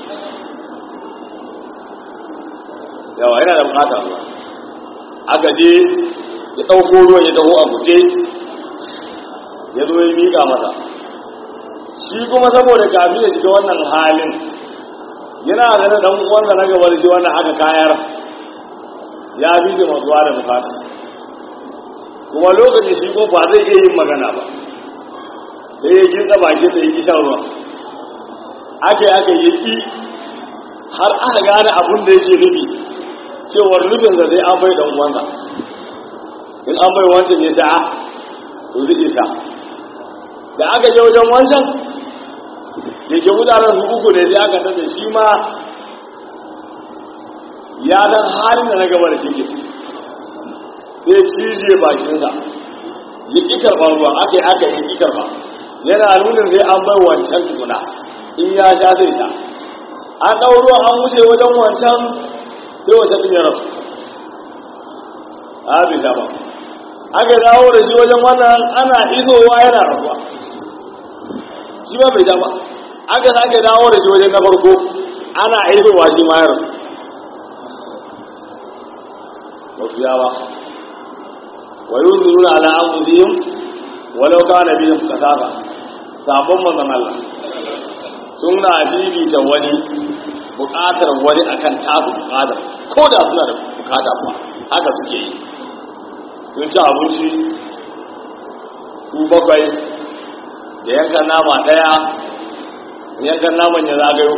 yawa yana da bukatar ruwa aka je ya ɗauko ruwan ya taho a guje ya zo ya miƙa masa shi kuma saboda kafin ya shiga wannan halin yana ganin dan uwansa na gaba da shi wannan aka kayar ya fi shi matsuwa da bukata kuma lokacin shi ko ba zai iya yin magana ba sai ya gintsa baki da yi shan ruwa aka yi aka yi ki har aka gane abin da yake nufi cewar nufin da sai an bai dan uwansa in an bai wancan ya sha to zai sha da aka je wajen wancan da ke mutanen su uku ne sai aka tafi shi ma ya dan halin da na gaba da shi ke ciki sai cije bakinsa ya ƙi karɓar ruwa aka yi aka yi ƙi karɓa yana nuna sai an bai wancan tukuna in ya sha zai sha an ɗau ruwa an wuce wajen wancan sai wancan ɗin ya rasu a bai sha ba aka dawo da shi wajen wannan ana isowa yana rasuwa shi ba bai sha ba aka sake dawo da shi wajen na farko ana isowa shi ma ya rasu wasu yawa wa yunziruna ala anfusihim walau kana bihim kasaba sabon manzon Allah sun na fifita wani buƙatar wani akan tasu buƙatar ko da suna da buƙata ba haka suke yi sun ci abinci su bakwai da yankan nama ɗaya yankan naman ya zagayo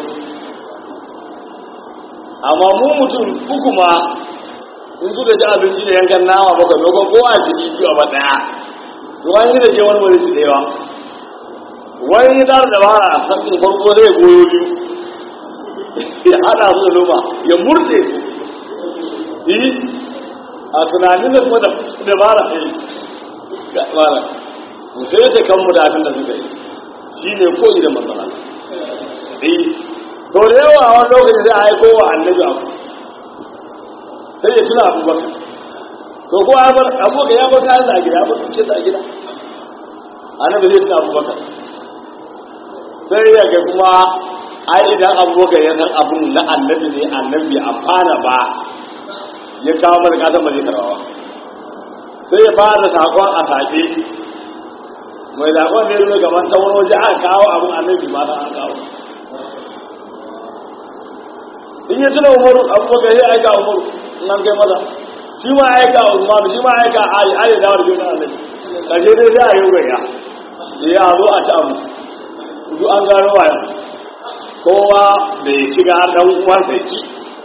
amma mu mutum uku ma in suka ci abinci da yankan nama bakwai lokacin kowa a ciki biyu a ba ɗaya to an yi da ke wani wani su da yawa wani ya tsara dabara a sakin farko zai goyo biyu ya hada su da loma ya murte yi a tunanin da kuma dabara ne ga tsara mutum ya ce kanmu da abin da suka yi shi ne koyi da matsala yi to da yawa a wani lokaci zai aiko wa annabi abu sai ya tuna abubakar to ko abubakar ya bar kayan da a gida ya bar tuke da a gida annabi zai tuna abubakar sai ya ga kuma ai idan abubakar ya san abun na annabi ne annabi amfana ba ya kawo mana kasan ba zai karbawa sai ya fara sakon a sake mai sakon ne nuna gaban ta wani waje aka kawo abun annabi ma ta an kawo in ya tuna umaru abubakar ya aika umaru nan kai maza shi ma aika usman shi ma aika ali ali da wani juna annabi kaje dai sai a yi gaya ya zo a ta abu duk an gano wayan kowa da ya shiga dan uwansa ki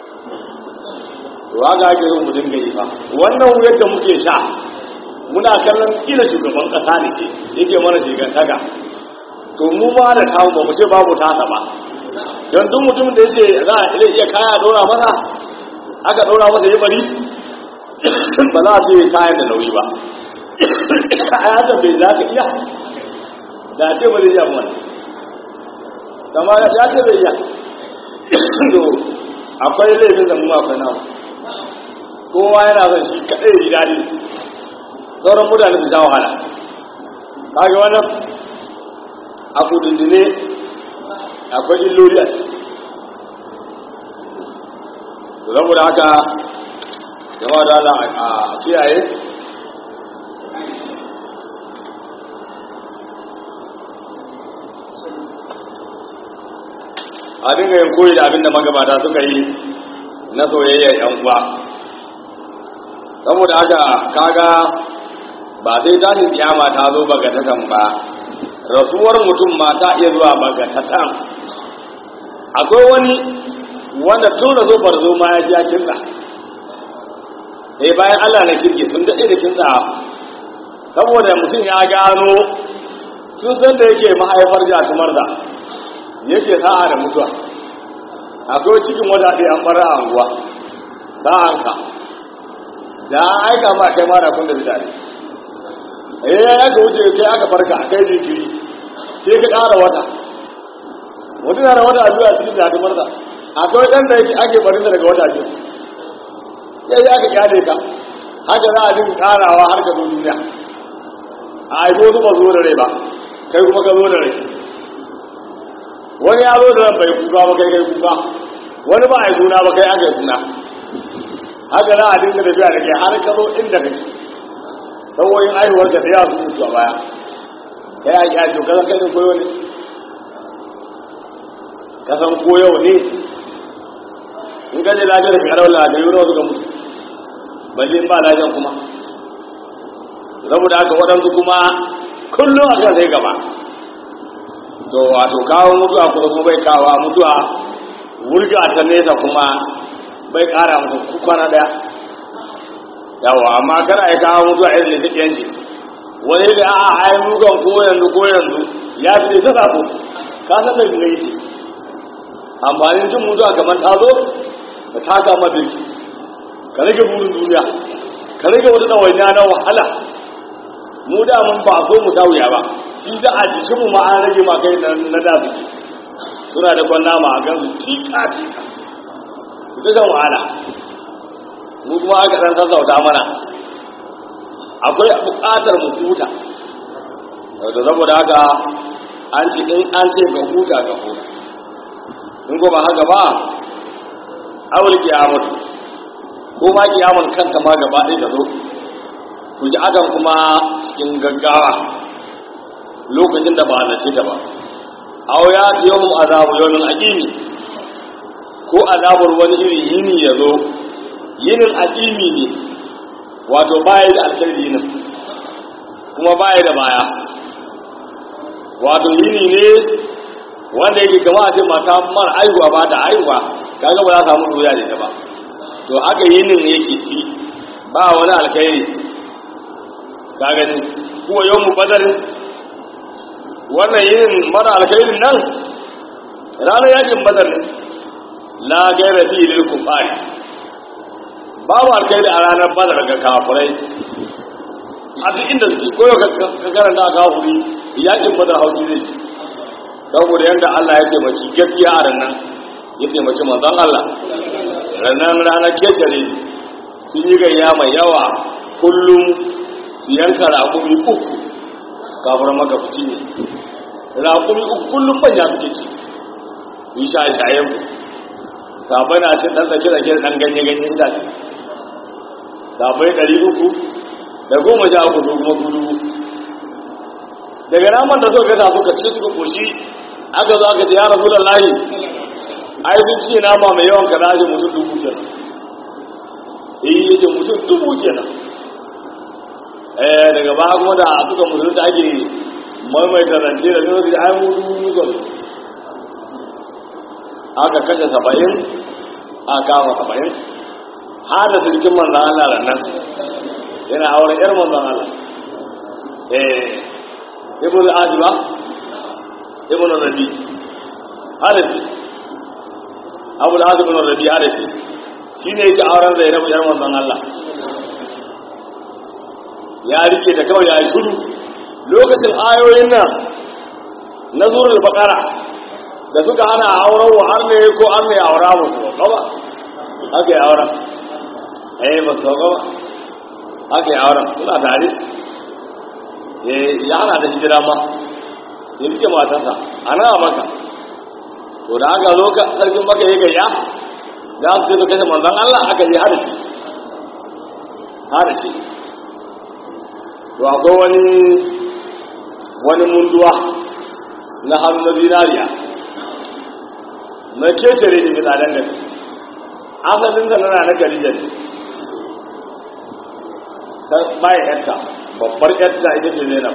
to haka ake yin mu dinga yi fa wannan wuyar da muke sha muna kallon kila shugaban kasa ne ke yake mana shigantaka to mu ma da tamu ba mu ce babu tasa ba don duk mutumin da yace za a iya iya kaya dora masa aka dora masa ya bari ba za a ce kayan da nauyi ba a yadda bai za ka iya da ce ba zai iya mana kama ya ce bai iya to akwai laifin da mu akwai namu kowa yana son shi kaɗai ji daɗi sauran mutane su sha wahala kaga wannan a kudindine akwai illoli a ciki saboda haka jama'a da Allah a kiyaye a dinga yin koyi da abin da magabata suka yi na soyayyar yan uwa saboda haka kaga ba sai tashin kiyama ta zo bagatatan ba rasuwar mutum ma ta iya zuwa bagatatan akwai wani wanda tun da zo farzo ma ya ja kinsa eh bayan Allah na kirki sun daɗe da kinsa saboda mutum ya gano sun san da yake mahaifar jatumar da yake sa'a da mutuwa akwai cikin wata ɗaya an fara anguwa sa'anka da an aika ma kai mara kun da bidare eh ya ka wuce kai aka farka kai jikiri sai ka ƙara wata mutum na da wata biyu a cikin jatumar da akwai ɗan da yake ake barin daga wata biyu sai ya aka kyale ka haka za a dinga ƙarawa har ka zo duniya a aiko su ba zo da rai ba kai kuma ka zo da rai wani ya zo da ran bai kuka ba kai kai kuka wani ba a yi suna ba kai aka yi suna haka za a dinga tafiya da kai har ka zo inda kai saboda aihuwar ka ya su mutu a baya kai a yi to kasan kai koyo ne kasan koyo ne in ka je lafiyar ka karar la da yuro suka mutu balle ba lafiyar kuma saboda haka waɗansu kuma kullum a kan sai gaba to wato kawo mutuwa kuma kuma bai kawo mutuwa wurga ta nesa kuma bai kara mutu kwana daya yawa amma kana ya kawo mutuwa irin da suke yanci wani da a ai mugan ko yanzu ko yanzu ya fi da saka ko ka san da ne yake amfanin jin mutuwa kamar ta zo ka taka mabirki ka rage burin duniya ka rage wata ɗawainiya na wahala mu da mun ba so mu wuya ba shi da a jikinmu ma an rage ma kai na da su suna da kwan nama a gansu tika tika su ta wahala mu kuma aka dan sassauta mana akwai buƙatar mu huta da saboda haka an ce in an ce ga huta ga huta in ko ba haka ba awul kiyamatu ko ma kiyamun kanta ma gaba ɗaya ta zo ku ji adam kuma cikin gaggawa lokacin da ba a nace ta ba aw ya ce yawon azabu yawon aqimi ko azabar wani irin yini ya zo yinin addini ne wato baya da alkhairi yinin kuma baya da baya wato yini ne wanda yake kama a ce mata mara aihuwa ba da aihuwa kaga ba za ta samu doya da ita ba to haka yinin yake ci ba wani alkhairi ka gani kuwa yau mu badarin wannan yinin mara alkhairin nan ranar yakin badar ne la gaira fi lil kufari babu alkhairi a ranar badar ga kafirai a duk inda suke koyo ka karanta kafiri yakin badar hauki zai saboda yadda Allah ya taimaki gaskiya a ranar ya taimaki manzon Allah ranar ranar kecere sun yi gayya mai yawa kullum su yanka raƙumi uku kafin maka fici ne raƙumi uku kullum manya suke ci yi shaye-shayen ku sabai na cin ɗan tsake-tsake ɗan ganye-ganye itace sabai ɗari uku da goma sha uku su kuma su dubu daga naman da suka gasa suka ci suka koshi aka zo aka ce ya rasu da layi ai sun ci nama mai yawan kaza ce mutum dubu kenan eh yace mutum dubu kenan eh daga baya kuma da suka mutum da ake maimaita rance da nuna da ai mu dubu muka aka kashe saba'in aka kama saba'in har da sirkin manzan Allah nan yana auren yar manzan Allah eh ibn al-ajiba ibn rabi hadisi abu al-azim ibn rabi hadisi shine yake auren zainab yar manzon Allah ya rike da kawai ya yi gudu lokacin ayoyin nan na zurul baqara da suka hana auren wa har ne ko an ne aura mu ko ba aka yi auren eh ba so ba aka yi auren suna tare ya hana da shi dama ya rike matansa a nan a maka to da aka zo ka sarkin maka ya gayya za su ce su kashe manzan Allah aka yi hada shi hada shi to akwai wani wani munduwa na hannu na zinariya na ketare ne misalan gari asalin da nana na gari da ne ta bayan yarta babbar yarta ita ce zainab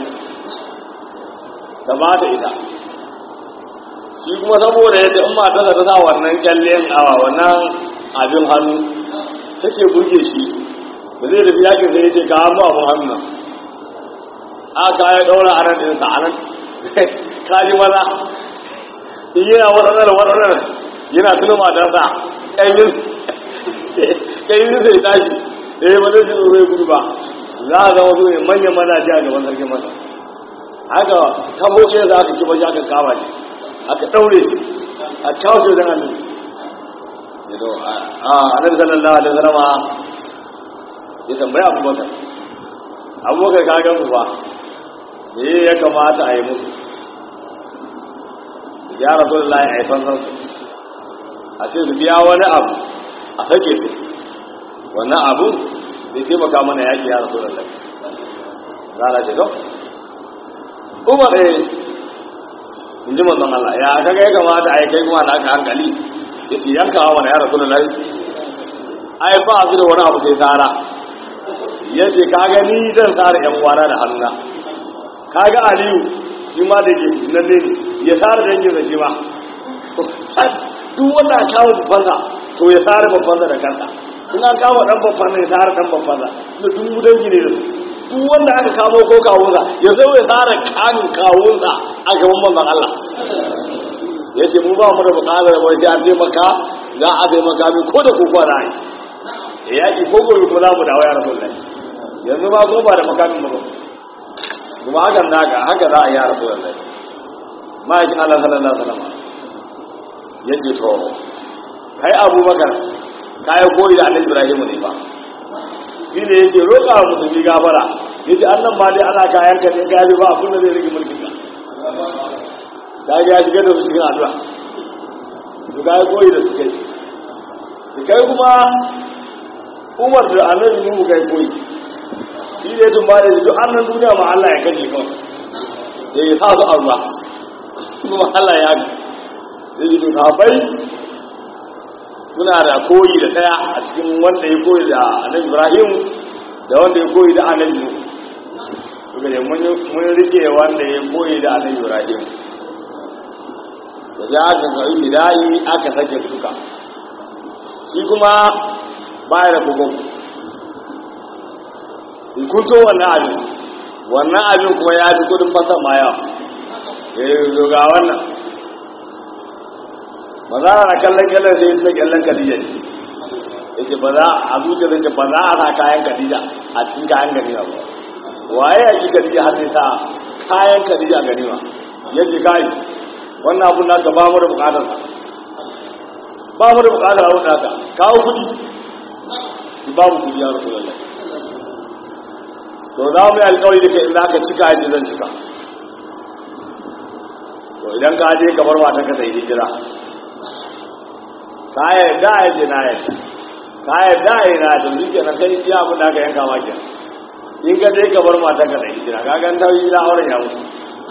ta ba ta ita shi kuma saboda yadda in matarsa ta sa wannan kyallen awa wannan abin hannu take burge shi da zai tafi yakin sai ya ce ka hannu abin hannu nan aka ya daura a nan ɗinsa a nan ka ji maza in yana waɗannan waɗannan yana tuna matarsa ƙayyun ƙayyun sai tashi eh ba zai zo zai gudu ba za a zama su ne manyan mazaje a gaban sarkin masa haka tabo ɗaya za aka kiba shi aka kama shi aka ɗaure shi a kawo shi wajen annabi ya zo a annabi sallallahu alaihi wasallam ya tambaya abubakar abubakar ka gan su ba me ya kamata a yi musu ya rasu da layin haifan san su a ce su biya wani abu a sake su wannan abu zai taimaka mana yaƙi ya rasu da layin za a ce don umar eh in ji manzon Allah ya kaga ya kamata a yi kai kuma na aka hankali ya ce yankawa wani ya rasu da lai ai ba su da wani abu sai tsara ya ce kaga ni zan tsara yan uwana da hannuna kaga aliyu shi ma da ke nan ne ya tsara dangin da shi ma duk wanda a kawo babbansa to ya tsara babbansa da kansa in an kawo dan babbansa ya tsara dan babbansa da duk dangi ne da su duk wanda aka kamo ko kawunsa ya zo ya tsara kanin kawunsa a gaban manzon Allah ya ce mu ba mu da bukatar wai sai an taimaka za a taimaka min ko da koko na yi ya yaƙi ko gobe ko za mu dawo ya rasu lai yanzu ba ko ba da makamin mu ba kuma hakan naka haka za a yi ya rasu lai ma'aikin Allah sallallahu alaihi wasallam ya ce to kai abubakar kayan koyi da annabi Ibrahim ne ba shi ne yake roƙa wa musulmi gafara ya ce annan ma dai ana kayan ka ne gaji ba abin da zai rage mulkin ka ta ga ya shiga da su cikin addu'a su ga ya koyi da su kai su kai kuma umar da annabi nuhu kai koyi shi ne tun ba da duk annan duniya ma Allah ya kaje kawai ya yi sa su arba kuma Allah ya ga zai yi duka bai suna da koyi da ɗaya a cikin wanda ya koyi da annabi ibrahim da wanda ya koyi da annabi nuhu suka ce mun rike wanda ya koyi da annabi ibrahim da za aka karɓi bidayi aka sake duka shi kuma baya da kogon ikuto wannan abin wannan abin kuma ya fi kudin fasan ma yawa ya yi zoga wannan ba za a kallon kyallon sai ta kyallon kadija ne ya ce ba za a zuciya zai ce ba za a sa kayan kadija a cikin kayan ganima ba waye ya ki kadija har sai sa kayan kadija a ganima ya ce kai wannan abun naka ba mu da bukatar ba mu da bukatar abun naka kawo kudi ba mu kudi ya rasu lallai to za mu yi alkawari da kai in za ka cika ya ce zan cika to idan ka je kamar matan ka sai hijira ka yarda ya ce na yarda ka yarda ya na to shi kenan kai iya abin da aka yanka ma kenan in ka je kamar matan ka sai hijira ka gan ta hijira auren ya mutu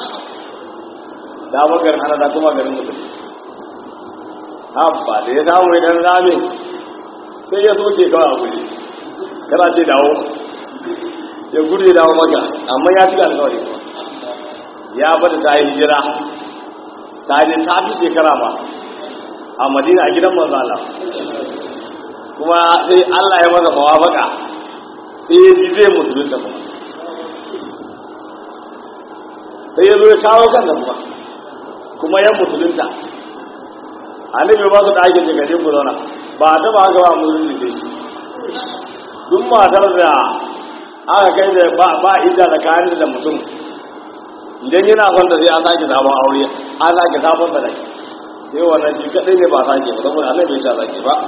da bakar ana da kuma garin mutum habba da ya samu idan rame sai ya soke kawai a guje kana ce dawo ya gudu ya dawo maka amma ya cika alkawari ya bada ta yi hijira ta yi ta fi shekara ma a madina a gidan manzo Allah kuma sai Allah ya masa mawafaka sai ya ji zai musulunta kuma sai ya zo ya kawo kan da kuma kuma yan musulunta annabi ba su da ake ce gaje ku zauna ba ta ba ga ba musulunci sai duk matar da aka kai da ba ba ida da kayan da mutum idan yana son da sai an sake sabon aure an sake sabon da rai sai wannan shi kadai ne ba sake ba saboda Allah bai sha sake ba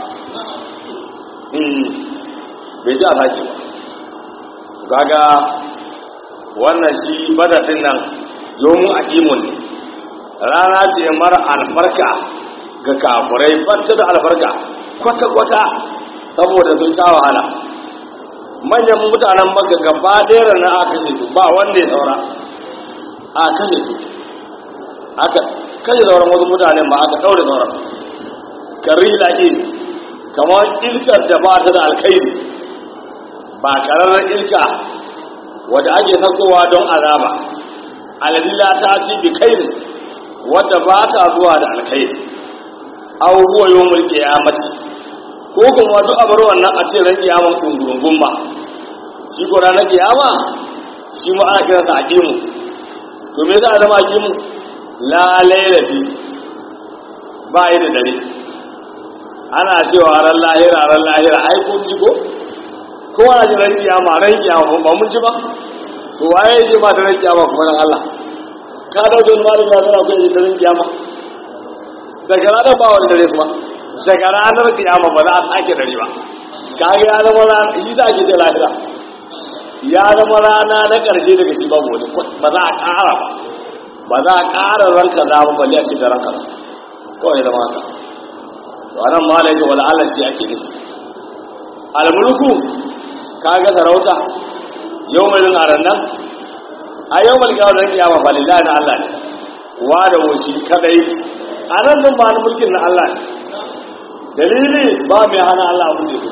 bai sha sake ba kaga wannan shi badadin nan yomun aqimun ne rana ce mara albarka ga kafurai banta da albarka kwata kwata saboda sun sha wahala manyan mutanen maka gaba ɗaya rana aka kashe su ba wanda ya saura a kashe su aka kashe sauran wasu mutane ma aka ɗaure sauran kari laƙi kamar ilkar da ba ta da alkairi ba ƙararren ilka wadda ake sakowa don azaba aladilla ta ci bi kairi wadda ba ta zuwa da alkairi aw huwa yawmul qiyamati ko kuma duk abar wannan a ce ran kiyama kungurungun ba shi ko ranar kiyama shi ma ana kiransa aqimu to me yasa zama aqimu la layla fi ba yi da dare ana cewa ran lahira ran lahira ai kun ji ko ko ana ji ran kiyama ran kiyama ba mun ji ba to waye ce ma da ran kiyama kuma ran Allah ka dauke wani malami ya zara kai da ran kiyama daga ranar ba wani dare kuma daga ranar kiyama ba za a sake dare ba kaga ya zama rana shi za a ke ce lahira ya zama rana na ƙarshe daga shi babu wani ba za a ƙara ba ba za a ƙara ranka za ba balle a ce da ranka kawai zama haka to anan ma da yake wala Allah shi ake nufi almulku kaga sarauta yau mai zan aran nan a yau mai kawai zan kiyama fa lillahi na Allah ne wa da wuci kadai a nan din ba mulkin na Allah ne dalili ba mai hana Allah abin da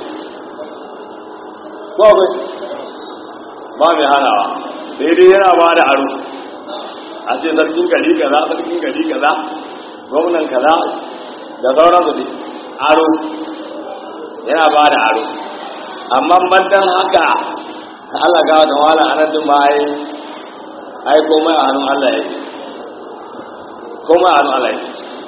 ko akwai ba mai hanawa daidai yana ba da aro a ce sarkin gari kaza sarkin gari kaza gwamnan kaza da sauran su aro yana ba da aro amma mandan haka Allah ga da wala anan din ba ai ai komai a hannun Allah yake komai a hannun Allah yake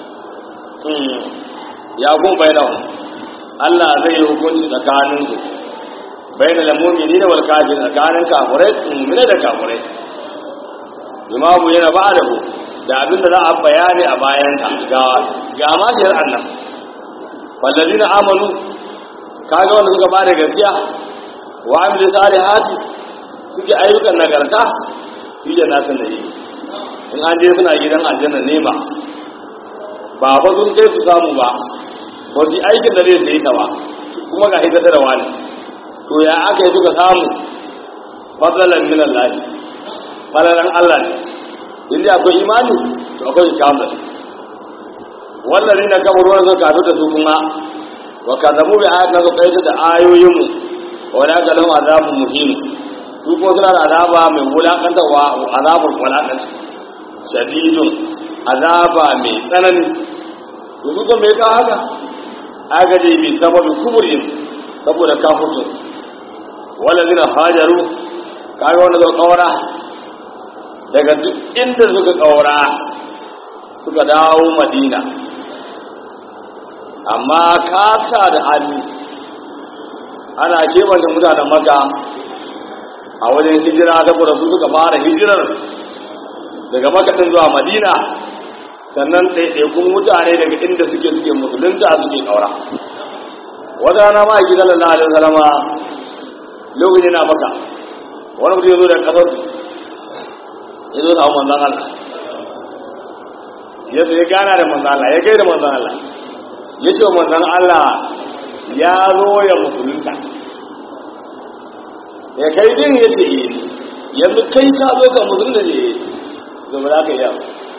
ya kun bayyana Allah zai yi hukunci tsakanin su bayyana lamumini da walkafin tsakanin kafurai mummune da kafurai imamu yana ba da ku da abin da za a bayani a bayan ga ga mashiyar annan wallazi na amanu kaga wanda suka ba da gaskiya wa amilu salihati suke ayyukan nagarta fi jannatin da yi in an je suna gidan aljanna nema ba ba sun kai su samu ba ba su aikin da zai sai ta ba kuma ga hidda da wani to ya aka yi suka samu fadalan min Allah fadalan Allah ne inda akwai imani to akwai kamar wallazi na kamar wani suka kafin da su kuma wa kazabu bi ayatina su kai da ayoyinmu wa la kalam azabun muhin su ko suna da azaba mai wulakantarwa azabul wulakanci shadidun azaba mai tsanani to su ko me ka haka aga dai bi sababi kuburin saboda kafirun walladina hajaru kaga wanda zo kaura daga duk inda suka kaura suka dawo madina amma kasa da hali ana kebanta mutanen maka a wajen hijira saboda su suka fara hijirar daga makaɗin zuwa madina sannan ɗaiɗaikun mutane daga inda suke suke musulunta suke ƙaura wata rana ma aiki sallallahu alaihi wasallama lokacin na maka wani mutum ya zo da ƙasar ya zo da manzan Allah ya ya gana da manzan Allah ya kai da manzan Allah ya ce wa manzan Allah ya zo ya musulunta ya kai din ya ce yanzu kai ka zo ka musulunta ne zo ba za ka yi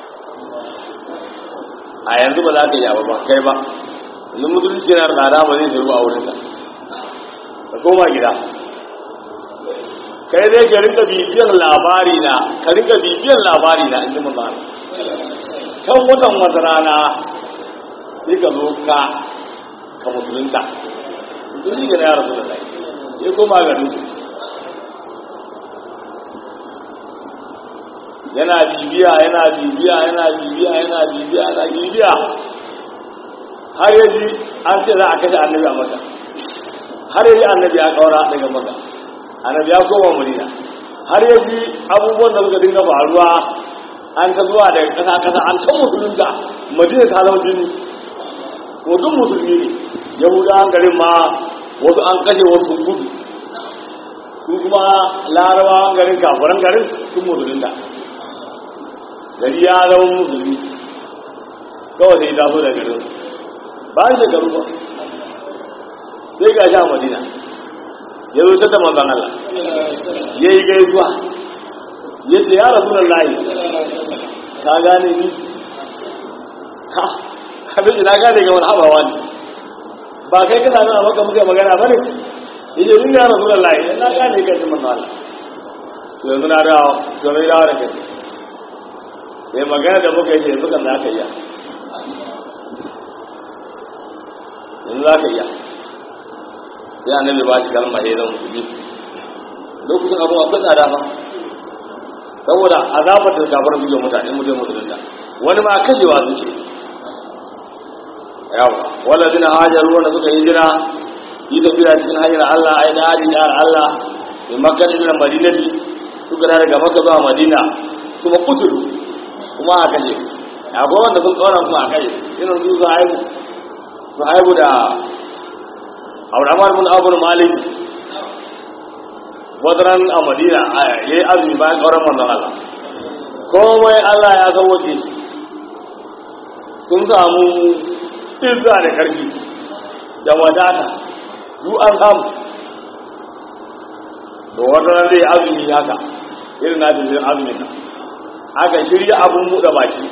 a yanzu ba za ka yi ba kai ba yanzu musulunci na tsada ba zai zuru a wurinka ka koma gida kai dai ka rinka bibiyar labari na ka rinka bibiyar labari na in ji manzan kan watan wata rana sai ka zo ka ka musulunta musulunci ga na yara da lai sai koma garin su yana bibiya yana bibiya yana bibiya yana bibiya yana bibiya har yaji an ce za a kashe annabi a maka har yaji annabi ya kaura daga maka annabi ya koma madina har yaji abubuwan da suka dinga faruwa an ta zuwa daga kasa kasa an ta musulunta madina ta zama jini ko duk musulmi ne yahudawan garin ma wasu an kashe wasu gudu su kuma larabawan garin kafuran garin sun musulunta gari ya zama musulmi kawai sai taso da garin ba an shekaru ba sai ga sha madina ya zo ta manzan Allah ya yi gaisuwa ya ce ya rasu layi ka gane ni ha abin na gane ga wani haɓawa ne ba kai kana nuna maka muka magana ba ne ya ce ni ya rasu layi na gane ka shi manzan Allah yanzu na dawo domin dawo da kai sai magana da muka yi ce yanzu kan za ka iya yanzu za ka iya sai annabi ba shi kalma ya zama musulmi lokacin abu akwai tsada fa saboda azabar da gabar su mutane mutum musulunta wani ma kashewa suke yawa wala zina hajaru wanda suka yi jira yi tafiya cikin hanyar Allah ai da hajji da Allah mai makar da madinati suka da daga maka zuwa madina kuma kuturu kuma a kashe akwai wanda sun tsora kuma a kashe irin su su haihu su haihu da abraham bin abu malik wadaran a madina ya yi azumi bayan ƙauran manzon Allah komai Allah ya sauwace shi sun samu izza da ƙarfi da wadata du an samu da wadaran zai azumi haka irin na jirgin azumin nan aka shirya abun buɗe baki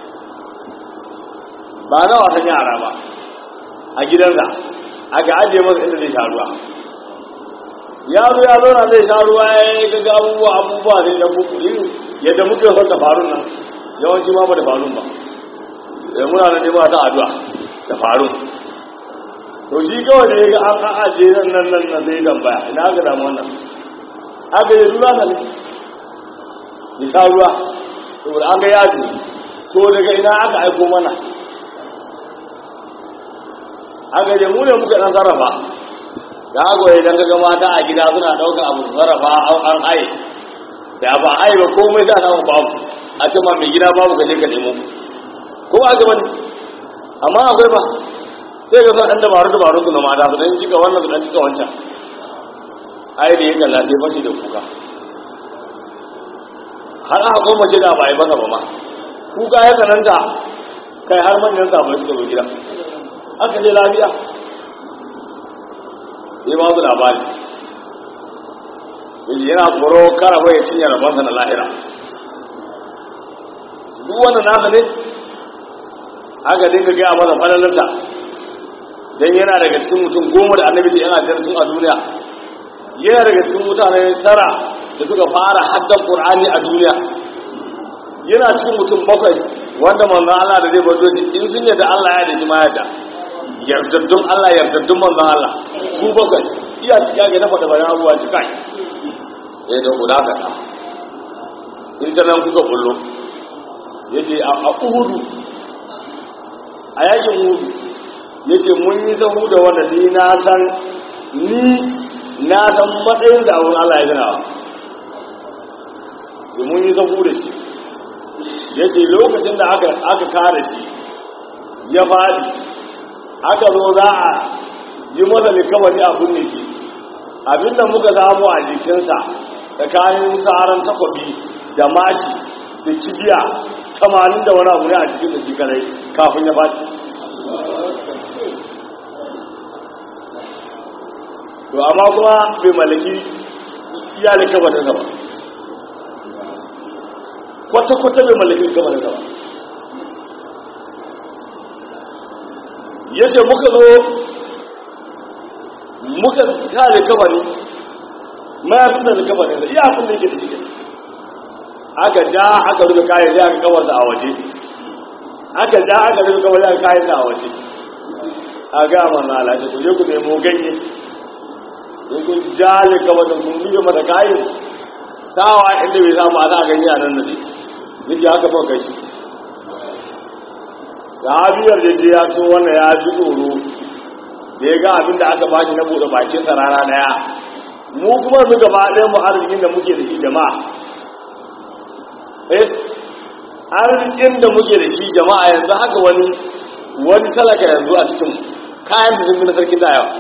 ba na wasan yara ba a gidansa aka ajiye masa inda zai sha ruwa ya zo ya zauna zai sha ruwa ya yi gaga abubuwa abubuwa zai da buku yin yadda muke son da farun nan yawanci ma ba da farun ba da muna da nema ta addu'a da farun to shi kawai da ya ga an ajiye nan nan nan nan zai tambaya ina aka damu wannan aka yi ruwa sa ne ya sha ruwa saboda an ga yaji to daga ina aka aiko mana aka je mu ne muka dan sarrafa da aka yi dan ga mata a gida suna daukar abu su sarrafa an haye da ba haye ba komai za a samu babu a ce ma mai gida babu ka je ka nemo ko ba ga bane amma akwai ba sai ga san dan dabaru dabaru su na mata su dan cika wannan su dan cika wancan ai da ya kalla sai bace da kuka har aka goma ce da ba yi masa ba ma kuka ya tsananta kai har manyan sabai suka zo gida aka je lafiya sai ba su labari yaji yana tsoro kara bai ya cinye rabansa na lahira duk wannan nasa ne aka dinga gaya masa falalarta dan yana daga cikin mutum goma da annabi ce yana tun a duniya yana daga cikin mutane tara da suka fara haddan qur'ani a duniya yana cikin mutum bakwai wanda manzon Allah da zai bazo shi in sun yadda Allah ya da shi ma yadda yardaddun Allah yardaddun manzon Allah su bakwai iya cika ga na faɗa bayan abuwa cika ya da guda ka in ta nan kuka bullo yake a uhudu a yakin uhudu yake mun yi zahu da wanda ni na san ni na san matsayin da abin Allah ya gina wa mun yi zahu da shi ya ce lokacin da aka kare shi ya faɗi aka zo za a yi masa likawari a kunne shi abinda muka samu a jikinsa tsakanin tsaron takwabi da mashi da kibiya kamanin da wani abu ne a cikin da shi kadai kafin ya faɗi to amma kuma bai mallaki iya likawarinsa ba kwata-kwata bai mallaki likawarinsa ba ya ce muka zo muka ta likawari mayafin da likawarinsa iya abin da yake da shi aka ja aka rufe kayan sai aka kawarsa a waje aka ja aka rufe kawai aka kayan sa a waje a ga manna alaƙa ku je ku nemo ganye sai kun jale kawai da sun rufe mata kayan sawa inda bai samu ana ganye a nan da ne nake aka fa kai shi da habiyar da je ya so wannan ya ji tsoro da ya ga abin da aka bashi na buɗe bakinsa rana ɗaya mu kuma mu gaba ɗaya mu arzikin da muke da shi jama'a eh arzikin da muke da shi jama'a yanzu haka wani wani talaka yanzu a cikin kayan da zumbi na sarkin da yawa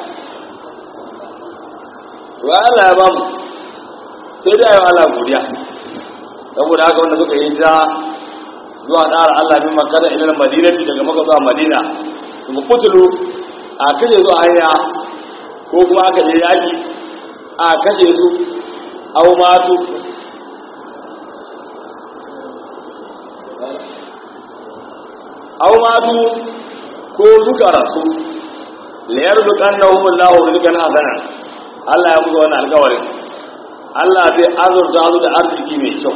wa Allah ya bamu sai da yawa Allah godiya saboda haka wanda suka yi ta zuwa ɗara Allah bin makana ilal madinati daga maka zuwa madina su kutulu a kashe zuwa hanya ko kuma aka je yaki a kashe su au matu aw matu ko suka rasu la yarzuqannahum Allahu rizqan hasana Allah ya musu wannan alƙawarin Allah zai azurta su da arziki mai kyau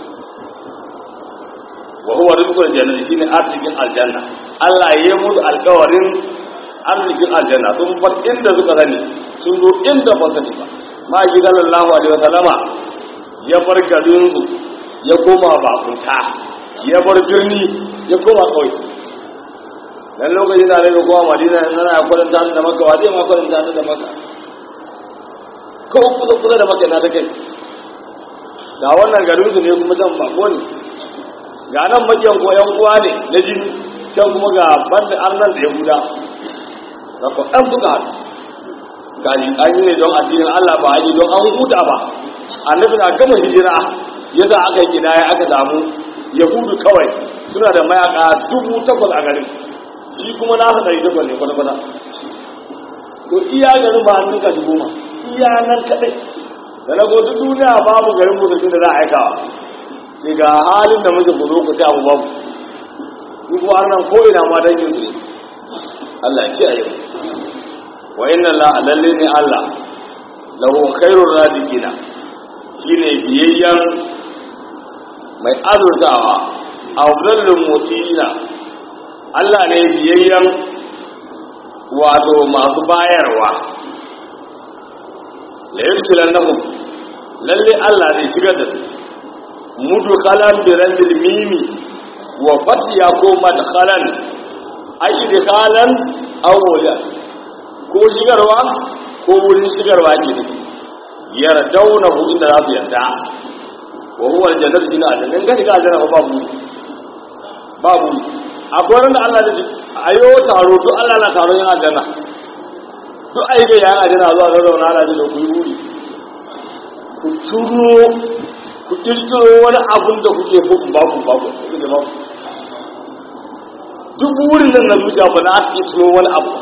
wa huwa rizqul jannati shine arzikin aljanna Allah ya yi musu alƙawarin arzikin aljanna sun bar inda suka sani sun zo inda ba sani ba ma gidan Allah alaihi wasallama ya bar garin ya koma bakunta ya bar birni ya koma kauye dan lokacin da daga kowa madina in ana kwalanta da maka wa zai ma kwalanta da maka ko kusa kusa da maka na ta kai ga wannan garin su ne kuma can bako ne ga nan makiyan ko yan uwa ne na jini can kuma ga banda arnan da yahuda da ko dan suka haɗu gani an yi ne don addinin Allah ba an yi don an huta ba annabi na gama hijira yasa aka yi kidaya aka samu yahudu kawai suna da mayaka dubu takwas a garin shi kuma na haɗari takwas ne kwata-kwata to iya garin ba hannun kashi goma iya nan kaɗai da na duk duniya babu garin musulmi da za a aikawa sai ga halin da muke ku zo ku ta abu babu ku kuma har nan ko'ina ma don yin su Allah ya kiyaye wa inna la lalle ne Allah lahu khairur radiqina shine biyayyan mai azurtawa a zallin mutina Allah ne biyayyen wato masu bayarwa la yurkilan nahum lalle Allah zai shigar da su mudu khalan bi ramil mimi wa fatiya ko madkhalan ay idkhalan aw wala ko shigarwa ko wurin shigarwa ke ne yardaunahu inda za su yarda wa huwa aljannatu jina aljanna in ka shiga aljanna babu babu akwai wanda Allah da ayo taro duk Allah na taron yana aljanna duk ayyuka ya yana aljanna zuwa zauna Allah da ku yi wuri ku turo ku kirkiro wani abun da kuke so ku ba ku ba ku kuke ba ku duk wurin nan na zuciya ba na ake turo wani abu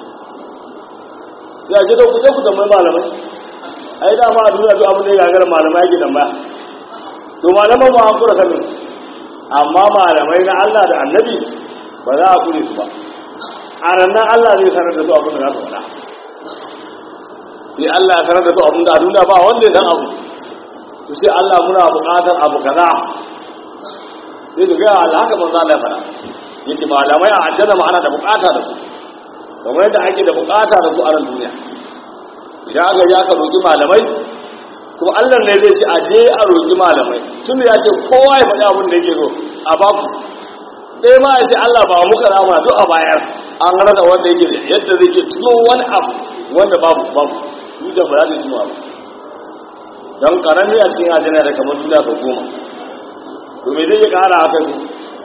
ya ce da ku je ku tambayi malamai ai dama a duniya duk abin da ya gagara malamai yake tambaya to malaman ba an kura kamin amma malamai na Allah da annabi ba za a kure su ba a ranar Allah zai sanar da su abin da za su faɗa sai Allah ya sanar da su abin da a duniya ba wanda ya san abu to sai Allah muna buƙatar abu kaza sai ka ga Allah haka manzo Allah ya faɗa yace malamai a aljanna ma ana da buƙata da su kamar yadda ake da buƙata da su a nan duniya idan aka ya ka roƙi malamai kuma Allah ne zai ce a je a roƙi malamai tun ya ce kowa ya faɗi abin da yake so a baku ɗaya ma ya ce Allah ba muka rama duk a bayar an rasa wanda yake da yadda zai ke tuno wani abu wanda babu babu duk da ba za ta tuno ba don karami a cikin ajina da kamar duniya sau goma to me zai ƙara haka su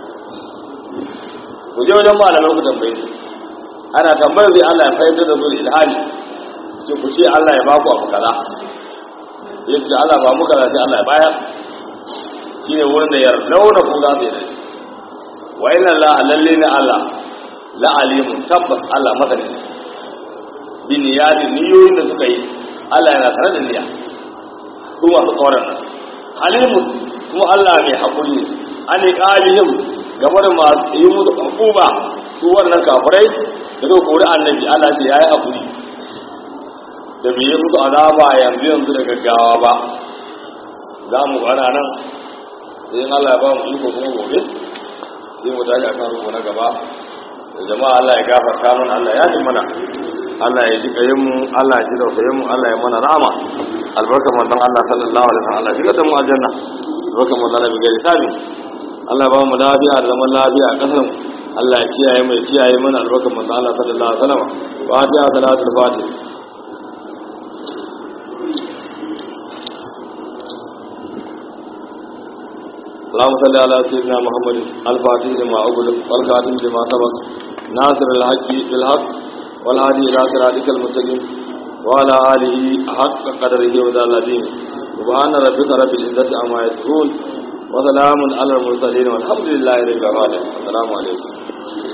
ku je wajen malamai ku tambaye su ana tambayar zai Allah ya fahimtar da su da ilhami ce ku ce Allah ya baku abu kaza ya ce Allah ba mu kaza sai Allah ya bayar shine wurin da yar launa ku za su yi da shi wa inna Allah lalle ne Allah la alimun tabbas Allah masani bi niyadi niyoyin da suka yi Allah yana tare da niyya su masu tsoron nan alimun kuma Allah mai haƙuri ne an qalihim game da masu yi musu hukuma su wannan kafirai da suka kori annabi Allah ce yayi haƙuri da bai yi musu azaba yanzu yanzu da gaggawa ba za mu ƙara nan sai Allah ya ba mu iko kuma gobe sai mu tashi akan rubu na gaba da jama'a Allah ya gafarta mana Allah ya ji mana Allah ya ji kayan mu Allah ya ji tausayin mu Allah ya mana rahama albarkar manzon Allah sallallahu alaihi wasallam Allah ya mu aljanna albarkar manzon Allah bai sabi Allah ya ba mu lafiya da zaman lafiya a kasar mu Allah ya kiyaye mu ya kiyaye mana albarkar manzon Allah sallallahu alaihi wasallam fatiha salatul fatih اللهم صل على سيدنا محمد الفاتح لما أغلق والخاتم لما سبق ناصر الحق بالحق والهادي إلى صراطك المستقيم وعلى آله حق قدره وذا العظيم سبحان ربك رب العزة عما يصفون وسلام على المرسلين والحمد لله رب العالمين السلام عليكم